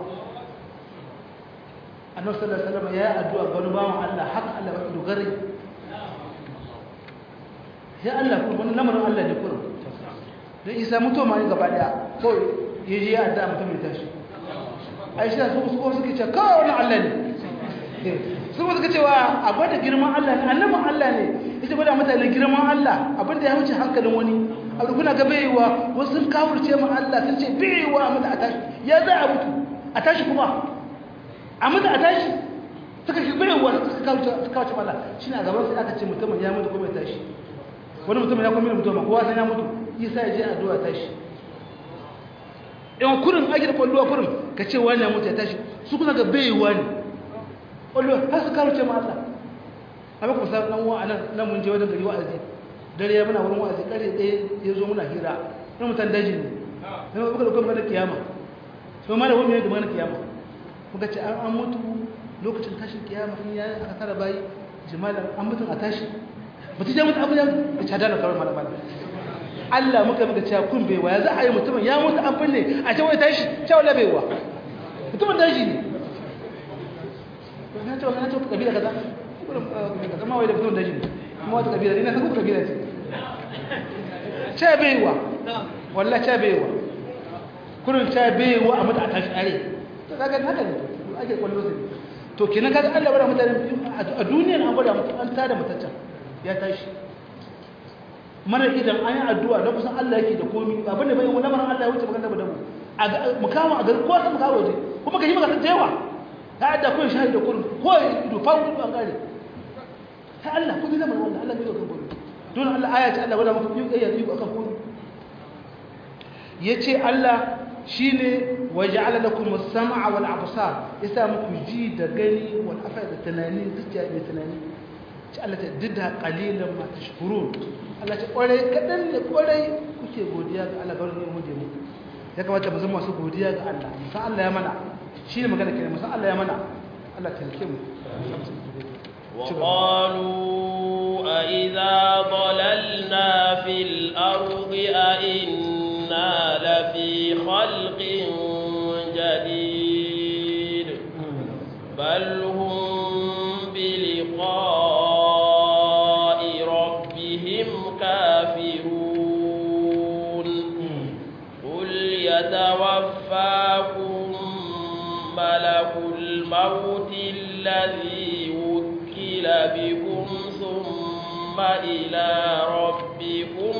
B: annabi sallallahu alaihi wasallam ya yi addu'a ga wani bawan Allah haka Allah ba shi dogare ya Allah kuma wani lamarin Allah ne kuma dan Isa mutuwa ma gaba daya ko yaji ya addu'a mutum ya tashi Aisha su su suke ce kawai wani Allah ne su suka cewa a gwada girman Allah ne annabin Allah ne ita gwada mutane girman Allah abinda ya wuce hankalin wani abu kuna ga baiwa wasu sun kawurce ma Allah sun ce baiwa a mutu a tashi ya za a mutu a tashi kuma a mutu a tashi suka shi baiwa suka kawurce ma Allah shi na gaban sai aka ce mutumin ya mutu kuma ya tashi wani mutumin ya kuma mutumin kowa sai ya mutu isa ya je addu'a tashi yawan kurin ake da kwallowa kurin ka ce wani ya mutu ya tashi su kuna ga baiwa ne kwallowa har su kawurce ma Allah a maka musamman nan wa nan mun je wajen gari wa'azi dare ya muna wurin wa'azi kare ɗaya ya zo muna hira na mutan daji ne sai muka da kuma kiyama sai ma da wani ne da mana kiyama muka ce an mutu lokacin tashin kiyama in ya aka tara bayi jimalan an mutu a tashi mutu ya mutu abu ya ta dana kawai mala mala Allah muka muka cewa kun baiwa ya za a yi mutumin ya mutu an binne a ce wai tashi cewa la baiwa mutumin daji ne na ce na ce kabila kaza kaza ma wai da mutumin daji ne kuma wata kabila ne na san kuma kabila ce ce baiwa wallah ce baiwa kurin ce baiwa a mutu a tashi are to kaga haka ne ake kwallo sai to kenan kaga Allah bada mutane a duniyar an gwada mutu an tada mutaccen ya tashi mana idan an yi addu'a da kusan Allah yake da komi abin da bai wani lamarin Allah ya wuce magana da mu mu kawo a gari ko ta mu kawo waje kuma ka yi maka jewa ta adda ko shahid da kurin ko ido fa wudu an gare ta Allah ko zai lamarin Allah Allah bai kan komi don Allah aya ce Allah wala muku yi yi akan komi yace Allah shine waja'ala lakum as-sam'a wal absar yasa muku ji da gani wal afada tunani zuciya da tunani ci Allah ta dida qalilan ma tashkurun Allah ce kwarai kadan ne kwarai kuke godiya ga Allah garin mu da mu ya kamata mu zama masu godiya ga Allah musan Allah ya mana shi ne magana kenan musan Allah ya mana Allah ta yake mu
A: وقالوا أئذا ضللنا في الأرض أئنا لفي خلق جديد بل هم بلقاء ربهم كافرون قل يتوفاكم ملك الموت الذي وكل بكم ثم إلى ربكم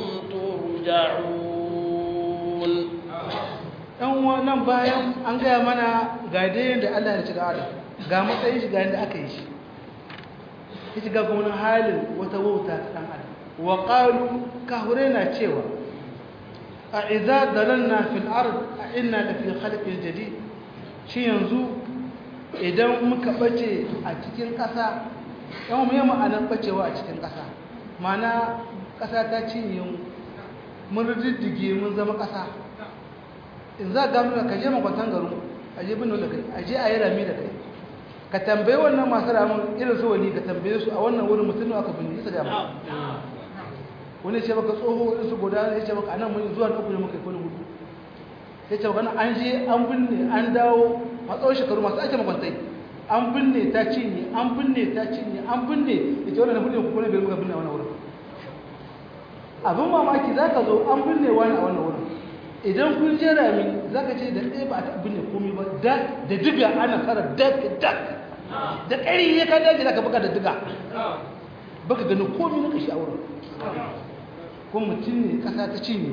A: ترجعون
B: ɗan wannan bayan an gaya mana ga dayin da Allah ya ci da Adam ga matsayin shi ga yadda aka yi shi ya ci ga wani halin wata wauta ta ɗan Adam wa ƙalu kahure na cewa a iza dalalna fil ard a inna da fi khalqin jadid shi yanzu idan muka bace a cikin ƙasa yan mu yi ma'anar bacewa a cikin ƙasa mana ƙasa ta cinye mu mun riddige mun zama ƙasa in za ga nuna ka je makwantan garin a je bin da kai a je a yi rami da kai ka tambaye wannan masu ramin irin su wani ka tambaye su a wannan wurin mutum aka bin isa da ma wani ce baka tsoho wani su goda ya ce baka anan mun zuwa na uku ne muka yi kwallo hudu ya ce baka an je an binne an dawo a tsawon shekaru masu ake makwantai an binne ta cinye an binne ta cinye an binne ya ce wannan binne ku ne bai muka binne a wannan wurin abin mamaki za ka zo an binne wani a wannan wurin idan kun je rami za ka ce da ɗaya ba a taɓa binne komi ba da diga ana fara dak dak da ƙari ya ka daji za ka baka da diga baka gani komi na kashi a wurin kuma mutum ne ƙasa ta cinye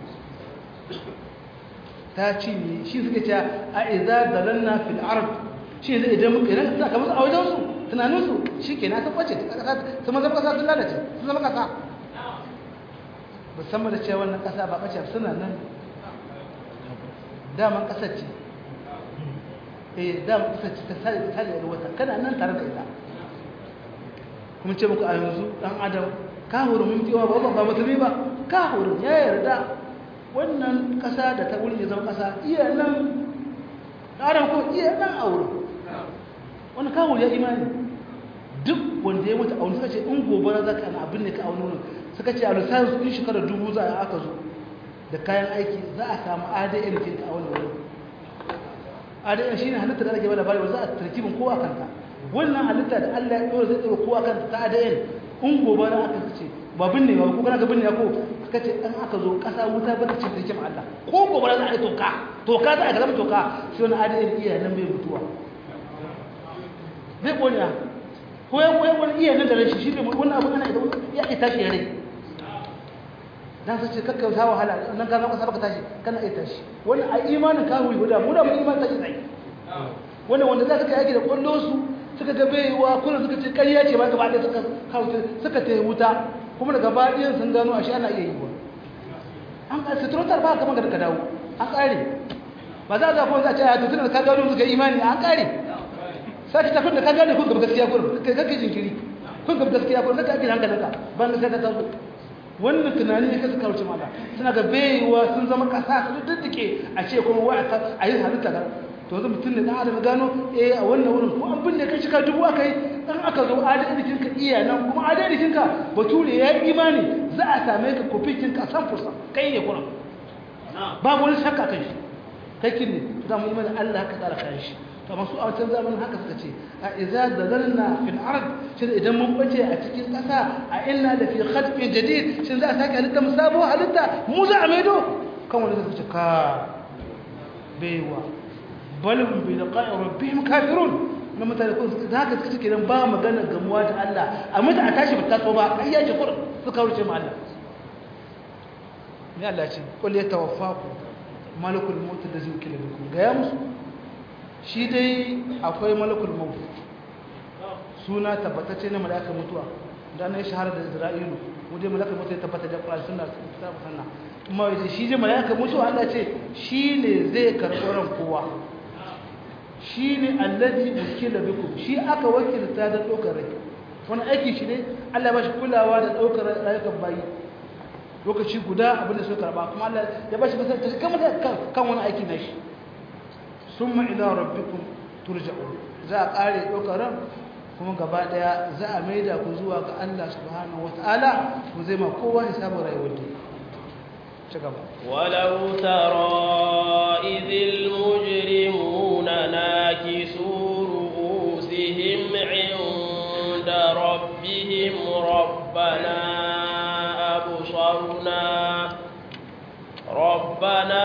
B: ta cinye shi suka ce a iza da lanna fil arab shi zai idan muka idan za ka musu a wajensu tunaninsu shi ke na tabbace su mazan ƙasa sun lalace sun zama ƙasa musamman da cewa wannan ƙasa ba ɓace suna nan daman ƙasar ce eh daman ƙasar ce ta sare ta sare da wata kana nan tare da ita kuma ce muku a yanzu dan adam ka huru mun fiwa ba ba musulmi ba ka huru ya yarda wannan ƙasa da ta wurin ya zama ƙasa iya nan adam ko iya nan a wurin wani ka huru ya imani duk wanda ya mutu a wani suka ce in gobara za ka ana abin ne ka a wani wurin suka ce a lissanin su in shekarar dubu za a aka zo da kayan aiki za a samu adn kinka a wani wurin adn shi ne halitta da ake bada bari za a tarkibin kowa kanta wannan halitta da allah ya ɗora zai ɗora kowa kanta ta adn in gobe na aka ce ba binne ba ko kana ga binne ko suka ce an aka zo ƙasa wuta ba ta ce tarkibin allah ko gobe za a yi toka toka za a ga zama toka shi wani adn iya nan bai mutuwa zai ƙone ko ya wani iya nan da rashi shi ne wannan abu ana ya tashi ya rai dan sai ce kakka ta wahala nan ka zama sabaka tashi kana iya tashi wani a imanin ka huyi guda mu da mu imanin tashi sai wani wanda za ka kai yaki da kwallo su suka ga baiwa kullum suka ce ƙarya ce ba gaba ɗaya suka kauce suka ta wuta kuma daga baɗiyan sun gano ashe ana iya yi wa an ka suturotar ba kamar da ka dawo an ƙare ba za a zafi wanda a ce a tutun da ka gano suka imani an ƙare sai ta da ka gane kun gaba gaskiya kullum kai kake jinkiri kun gaba gaskiya kullum kake ake hankalinka ban gaskiya ta tazo wannan tunani ne kasu kawo mala suna ga baiwa sun zama kasa su diddike a ce kuma wa a yi halitta ga to yanzu mutum ne dan adam gano eh a wannan wurin ko an binne kai shika dubu aka yi dan aka zo adadikin ka iya nan kuma adadikin ka bature ya yi imani za a same ka kofikin ka san fursa kai ne kuma babu wani shakka kan shi kai kin ne za mu imani Allah ka tsara kan shi to masu a wancan zamanin haka suka ce a iza da zarna fil ard shin idan mun bace a cikin ƙasa a inna da fi khalqin jadid shin za a sake halitta mu sabo halitta mu za a maido kan wani zai ce ka baiwa bal hum bi liqa'i rabbihim kafirun na mutane kun da haka suka ce kiran ba magana gamuwa da Allah a mutu a tashi ba ta so ba ai yaji kur suka wuce mu Allah ne Allah ya ce qul yatawaffaku malakul maut da zai kila bikum ga ya musu shi dai akwai malakul maut suna tabbatacce na malakar mutuwa da na yi shahara da isra'ilu wajen malakar mutuwa ya tabbata da ƙwarar suna ta sanna kuma wajen shi dai malakar mutuwa allah ce shi ne zai karɓi ran kowa shi ne allazi wakila biku shi aka wakilta da ɗaukar rai wani aiki shi ne Allah ba shi kulawa da ɗaukar rayukan bayi lokaci guda abin da suka karba kuma Allah ya ba shi basar ta kama da kan wani aiki na shi summa ila rabbikum turja'un za a ƙare ɗaukar ran kuma gaba ɗaya za a maida ku zuwa ga Allah subhanahu wata'ala ku zai ma kowa hisabin rayuwar da ci gaba
A: ولو ترى إذ المجرمون ناكسوا رؤوسهم عند ربهم ربنا أبصرنا ربنا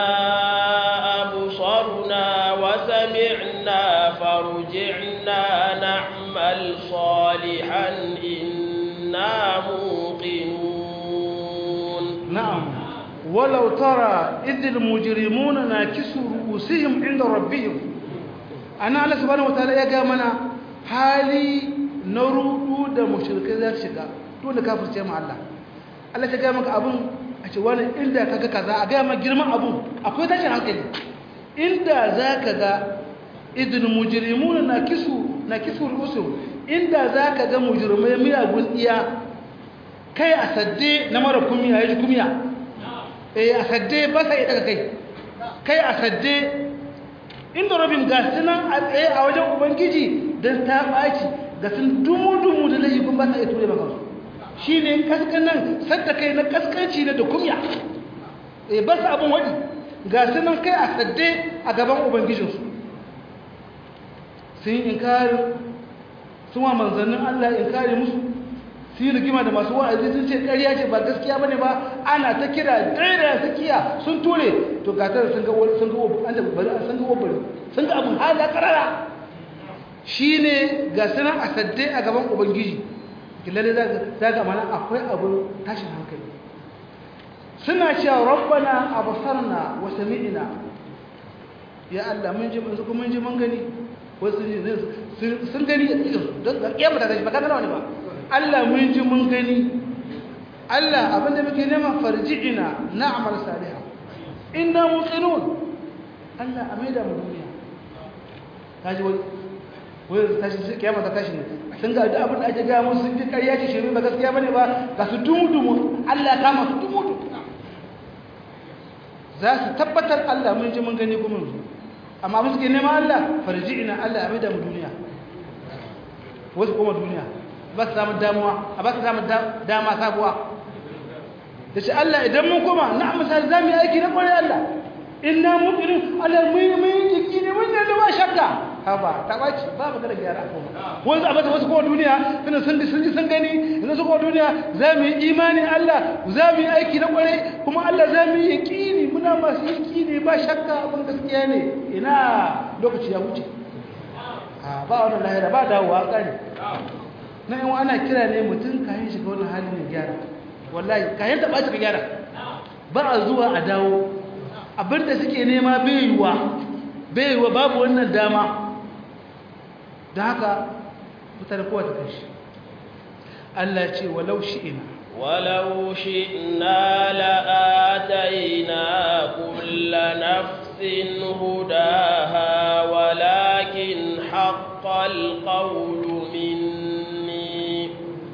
A: أبصرنا وسمعنا فارجعنا نعمل صالحا إنا موقنون
B: نعم ولو ترى إذ المجرمون ناكسوا رؤوسهم عند ربهم أنا الله سبحانه وتعالى يا جماعة حالي نرودو da mushrikai za su shiga dole kafirce mu Allah Allah ya ga maka abun a ce wani inda kaga kaza a ga maka girman abun akwai tashin hankali inda zaka ga idul mujrimuna nakisu nakisu rusul inda zaka ga mujrimai miyagun iya kai a sadde na mara kumiya yaji kumiya eh a sadde ba sa iya daga kai kai a sadde inda rabin ga sunan a tsaye a wajen ubangiji don ta ɓaci ga sun dumu-dumu da laifi kun ba sa iya ture maka su shi ne kaskanan sadda kai na kaskanci ne da kumya eh ba su abin waɗi ga sunan kai a sadde a gaban ubangijinsu sun yi inkari sun wa manzannin allah inkari musu su yi rigima da masu wa'azi sun ce ƙarya ce ba gaskiya bane ba ana ta kira daidai sakiya sun ture to gatar sun ga sun ga an da bari sun ga wabari sun ga abun hala karara shine ga sanan a sadde a gaban ubangiji killalle za za ga mana akwai abun tashin hankali suna cewa rabbana absarna wa sami'na ya Allah mun ji mun kuma mun ji mun gani wasu sun gani don kiyama ta tashi ba kana wani ba Allah mun ji mun gani Allah abinda muke nema farji'ina na'mal salihah inna muqinun Allah a maida mu duniya kaji wai wai tashi kiyama ta tashi ne sun ga da abin da ake ga musu sun ji ƙarya ce shirme ba gaskiya bane ba ga su dumudumu Allah kama su dumudu za su tabbatar Allah mun ji mun gani kuma mun amma abin suke nema Allah farji'ina Allah a maida mu duniya wasu kuma duniya ba su samu damuwa a ba su samu dama sabuwa da shi Allah idan mun koma na misali za mu yi aiki na kwarai Allah inna muqirin Allah mun yi mun jiki ne mun da ba shakka haba ta baci ba mu da gyara ko wasu abata wasu ko duniya suna sun sun ji sun gani yanzu su ko duniya za mu yi imani Allah za mu yi aiki na kwarai kuma Allah za mu yi yaqini muna masu yaqini ba shakka abin gaskiya ne ina lokaci ya wuce ba wannan lahira ba dawowa kare na yin ana kira ne mutum kayan shiga wani hali ne gyara wallahi kayan taɓa ka gyara ba a zuwa a dawo abinda suke nema baiwa baiwa babu wannan dama da haka fitar kowa ta kashi Allah ce walau shi'ina
A: ولو شئنا لآتينا كل نفس هداها ولكن حق القول مني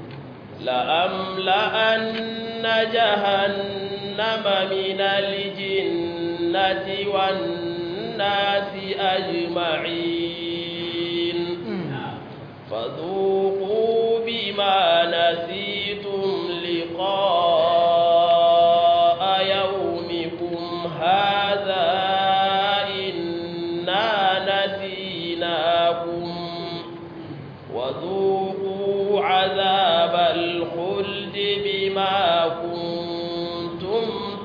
A: لأملأن جهنم من الجنة والناس أجمعين فذوقوا بما نسيتم لقاء يومكم هذا إنا نسيناكم وذوقوا عذاب الخلد بما كنتم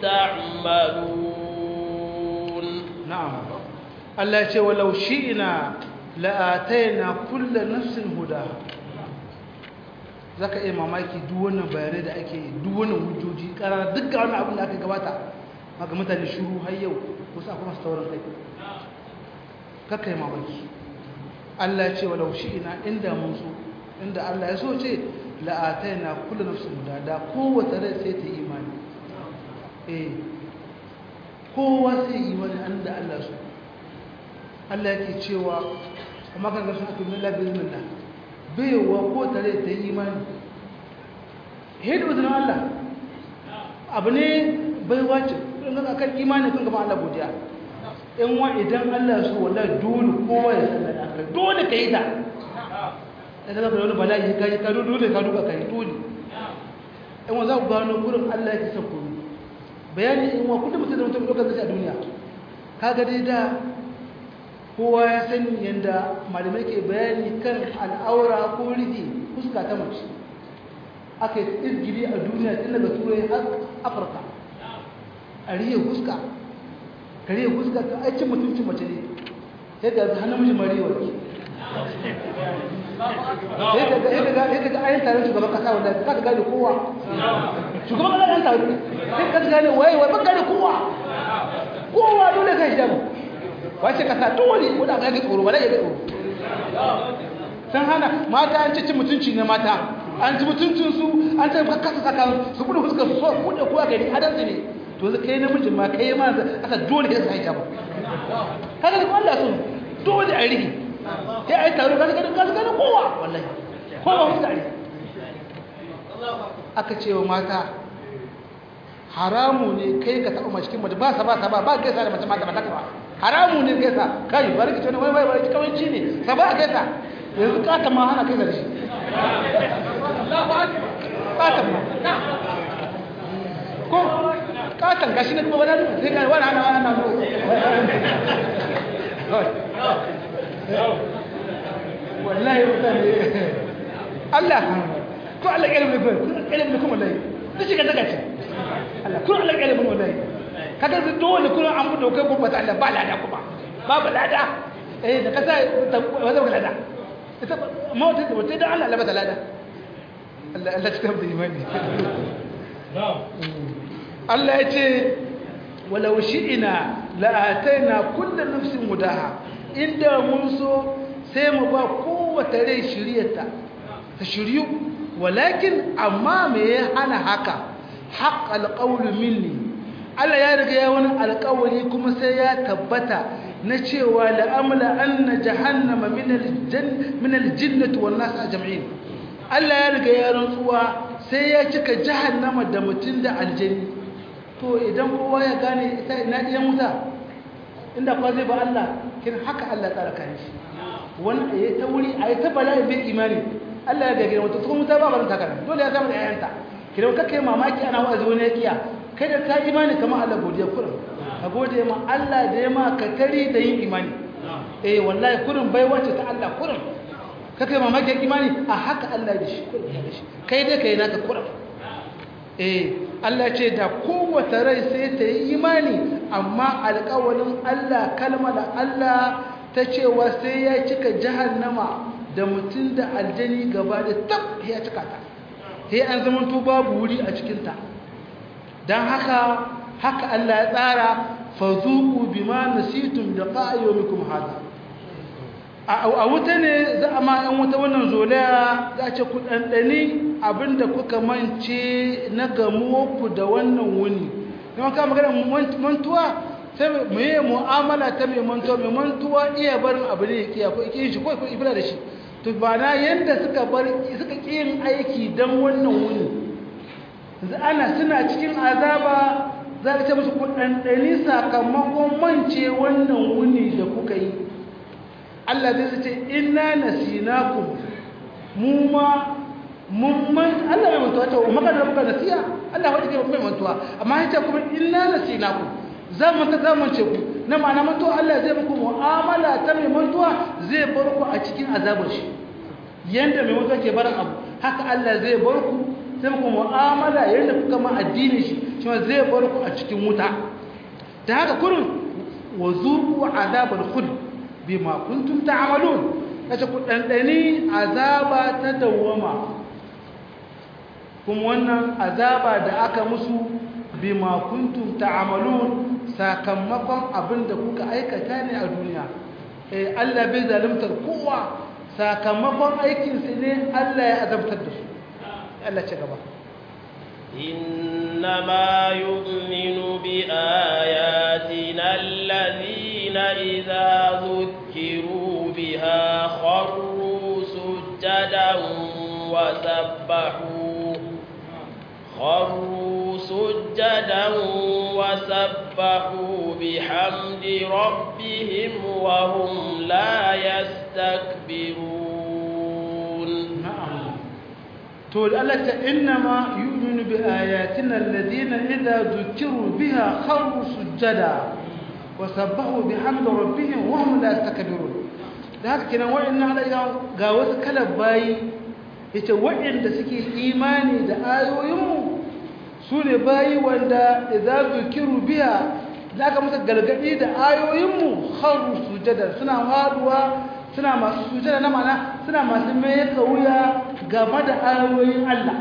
A: تعملون
B: نعم الله يقول ولو شئنا لآتينا كل نفس هداها zaka iya mamaki duk wannan bayanai da ake yi duk wannan hujjoji karara duk ga wannan abin da aka gabata maka mutane shuru har yau wasu akwai masu taurin kai kakka yi mamaki Allah ce wa laushi ina inda mun so inda Allah ya so ce la'atai na kula nafsu guda da kowace rai sai ta imani eh kowa sai imani an da Allah so Allah yake cewa amma kan gasu ake min labirin nan baiwa ko tare ta yi imani hedu izinin Allah abu ne baiwa ce in ga kan imani kun gama Allah godiya in wa idan Allah su wallahi dole kowa ya san da dole ka yi ta da zaka wani bala'i ka yi ka dole ka duka ka yi dole in wa za ku gano gurin Allah ya kisa ku bayani in wa kullum mutum da mutum dokar zai a duniya kaga dai da kowa ya sani yadda malamai ke bayani kan al'aura ko rigi fuska ta mace aka yi tsirgiri a duniya tun daga turai har afirka a riye fuska ka riye fuska ka aikin mutuncin mace ne sai ga hannun mijin mariwa sai ka ga ayin taron shugaban kasa wanda ka ka gane kowa shugaban kasa ɗan taro sai ka gane waye wai ban gane kowa kowa dole ka hijabu wace kasa dole wanda ga tsoro wala ya ga tsoro san hana mata an cikin mutunci ne mata an ci mutuncin su an ta kasa saka su bude fuskar su so bude kowa gari adan su ne to zai kai namijin ma kai ma aka dole ka sai hijabu kaga da Allah sun dole a rigi sai ai taro kaga kaga kaga kowa wallahi kowa mu tare aka ce wa mata haramu ne kai ka taɓa cikin mace ba sa ba sa ba ba gaisa da mace mata ba ta ba haramu ne gaisa kai bari ki tona wai wai bari kawanci ne sa ba gaisa yanzu kata ma hana kai da shi kata ma ko katan gashi ne kuma wani sai ga wani hana wani hana wallahi mutane Allah ko Allah ya ilmi ko ilmi kuma wallahi duk shi ga daga ce Allah kun Allah ya ilmi wallahi kaga su dole kun an mu dokai ko mata Allah ba lada kuma babu lada eh da kasa wanda ba lada ita mota da wata da Allah labata lada Allah Allah cikin da imani Allah ya ce walau shi'ina la ataina kullu nafsin mudaha inda mun so sai mu ba kowace rai shiryarta ta shiryu walakin amma me ya hana haka haqqal qawlu minni Allah ya riga ya wani alƙawari kuma sai ya tabbata na cewa la'amla anna jahannama min aljann min aljinnati wan nas ajma'in Allah ya riga ya rantsuwa sai ya cika jahannama da mutun da aljanni to idan kowa ya gane ita ina diyan wuta inda kwa zai ba Allah kin haka Allah tsara kan shi wanda ya ta wuri a ta bala'i bai imani Allah ya gagare wata kuma wuta ba barin takara dole ya zama da yayanta kidan kake mamaki ana wa'azi wani ya kiya kai da ka imani kamar Allah godiya kurin ka gode ma Allah da ya ma ka tari da yin imani eh wallahi kurin bai wace ta Allah kurin ka kai mamaki imani a haka Allah da shi kurin da shi kai dai kai naka kurin eh Allah ce da kowace rai sai ta yi imani amma alƙawalin Allah kalmar Allah ta cewa sai ya cika jahannama da mutum da aljani gaba da tab ya cika ta sai an zamanto babu wuri a cikinta don haka haka Allah ya tsara fazuku bima nasitum da qa'ayumikum hada a wuta ne za a ma yan wuta wannan zolaya za ce ku ɗanɗani abinda kuka mance na gamuwarku da wannan wuni don ka magana mantuwa sai mu yi mu'amala ta mai mantuwa mai mantuwa iya barin abu ne ya kiya ko ikin shi ko ko ibra da shi to ba na yanda suka bar suka yin aiki dan wannan wuni yanzu ana suna cikin azaba za ka ce musu ku ɗanɗani sakamakon mance wannan wuni da kuka yi Allah zai ce inna nasinakum mu ma mun man Allah bai mantuwa ta umma kan rabbuka nasiya Allah wadi ke mai mantuwa amma yace kuma inna nasinakum za mu ta zamance ku na ma'ana mantuwa Allah zai muku mu'amala ta mai mantuwa zai bar ku a cikin azabar shi yanda mai mantuwa ke barin abu haka Allah zai bar ku sai muku mu'amala yanda kuka ma addini shi shi ma zai bar ku a cikin wuta da haka kurin wa zuqu azabal khuld bima kuntum ta'malun kace ku dandani azaba ta dawwama kuma wannan azaba da aka musu bima kuntum ta'malun sakamakon abinda kuka aikata ne a duniya eh Allah bai zaluntar kowa sakamakon aikin su ne Allah ya azabtar da su Allah ce gaba
A: إنما يؤمن بآياتنا الذين إذا ذكروا بها خروا سجدا سجدا وسبحوا خروا سجدا وسبحوا بحمد ربهم وهم لا يستكبرون
B: نعم تقول الله إنما يؤمن بآياتنا الذين إذا ذكروا بها خروا سجدا وسبحوا بحمد ربهم وهم لا يستكبرون da haka kenan wa'annan halayen ga wasu kalar bayi yace wa'anda suke imani da ayoyinmu su ne bayi wanda idza zukiru biya da aka musu gargadi da ayoyinmu kharu sujada suna haduwa suna masu sujada na mana suna masu mai kauya game da ayoyin Allah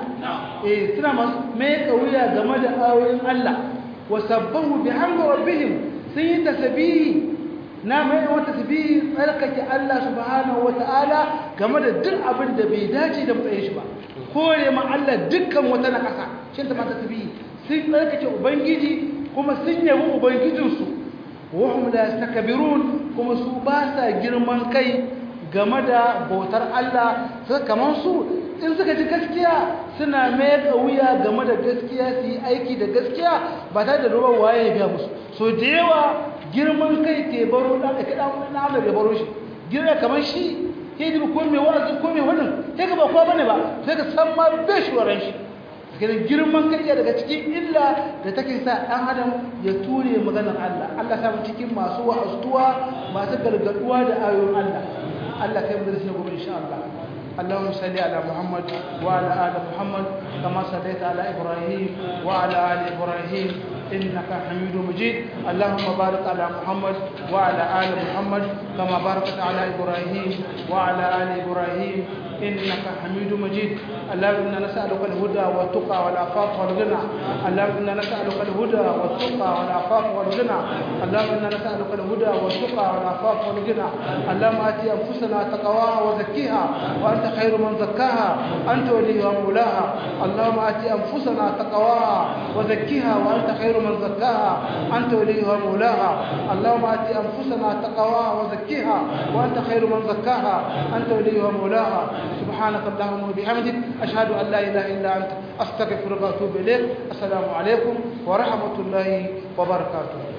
B: eh suna masu mai kauya game da ayoyin Allah wa sabbahu bihamdi rabbihim sun yi tasbihi na mai wata tasbihi tsarkake Allah subhanahu wataala game da duk abin da bai dace da matsayin shi ba kore ma Allah dukkan wata na kasa shin ta mata tasbihi sun tsarkake ubangiji kuma sun yabi ubangijinsu wa hum la yastakbirun kuma su ba sa girman kai game da bautar Allah sai kaman su in suka ji gaskiya suna mai wuya game da gaskiya su yi aiki da gaskiya ba tare da ruwan waye ya biya musu so da yawa girman kai ke baro da ka da na Allah ya baro shi girma kamar shi sai da ko mai wa'azi ko mai wannan sai ka ba kowa bane ba sai ka san ma bai shi waran shi kiran girman kai daga cikin illa da take sa dan adam ya ture maganar Allah Allah sa mu cikin masu wa'azuwa masu gargaduwa da ayoyin Allah Allah kai mu da shi gobe insha Allah اللهم صل على محمد وعلى آل محمد كما صليت على إبراهيم وعلى آل إبراهيم إنك حميد مجيد اللهم بارك على محمد وعلى آل محمد كما باركت على إبراهيم وعلى آل إبراهيم إنك حميد مجيد اللهم إنا نسألك الهدى والتقى والعفاف والغنى اللهم إنا نسألك الهدى والتقى والعفاف والغنى اللهم إنا نسألك الهدى والتقى والعفاف والغنى اللهم آتي أنفسنا تقواها وزكيها وأنت خير من زكاها أنت وليها ومولاها اللهم آتي أنفسنا تقواها وزكيها وأنت خير من زكاها أنت وليها ومولاها اللهم آتي أنفسنا تقواها وزكيها وأنت خير من زكاها أنت وليها ومولاها سبحانك اللهم وبحمدك أشهد أن لا إله إلا أنت أستغفرك وأتوب إليك السلام عليكم ورحمة الله وبركاته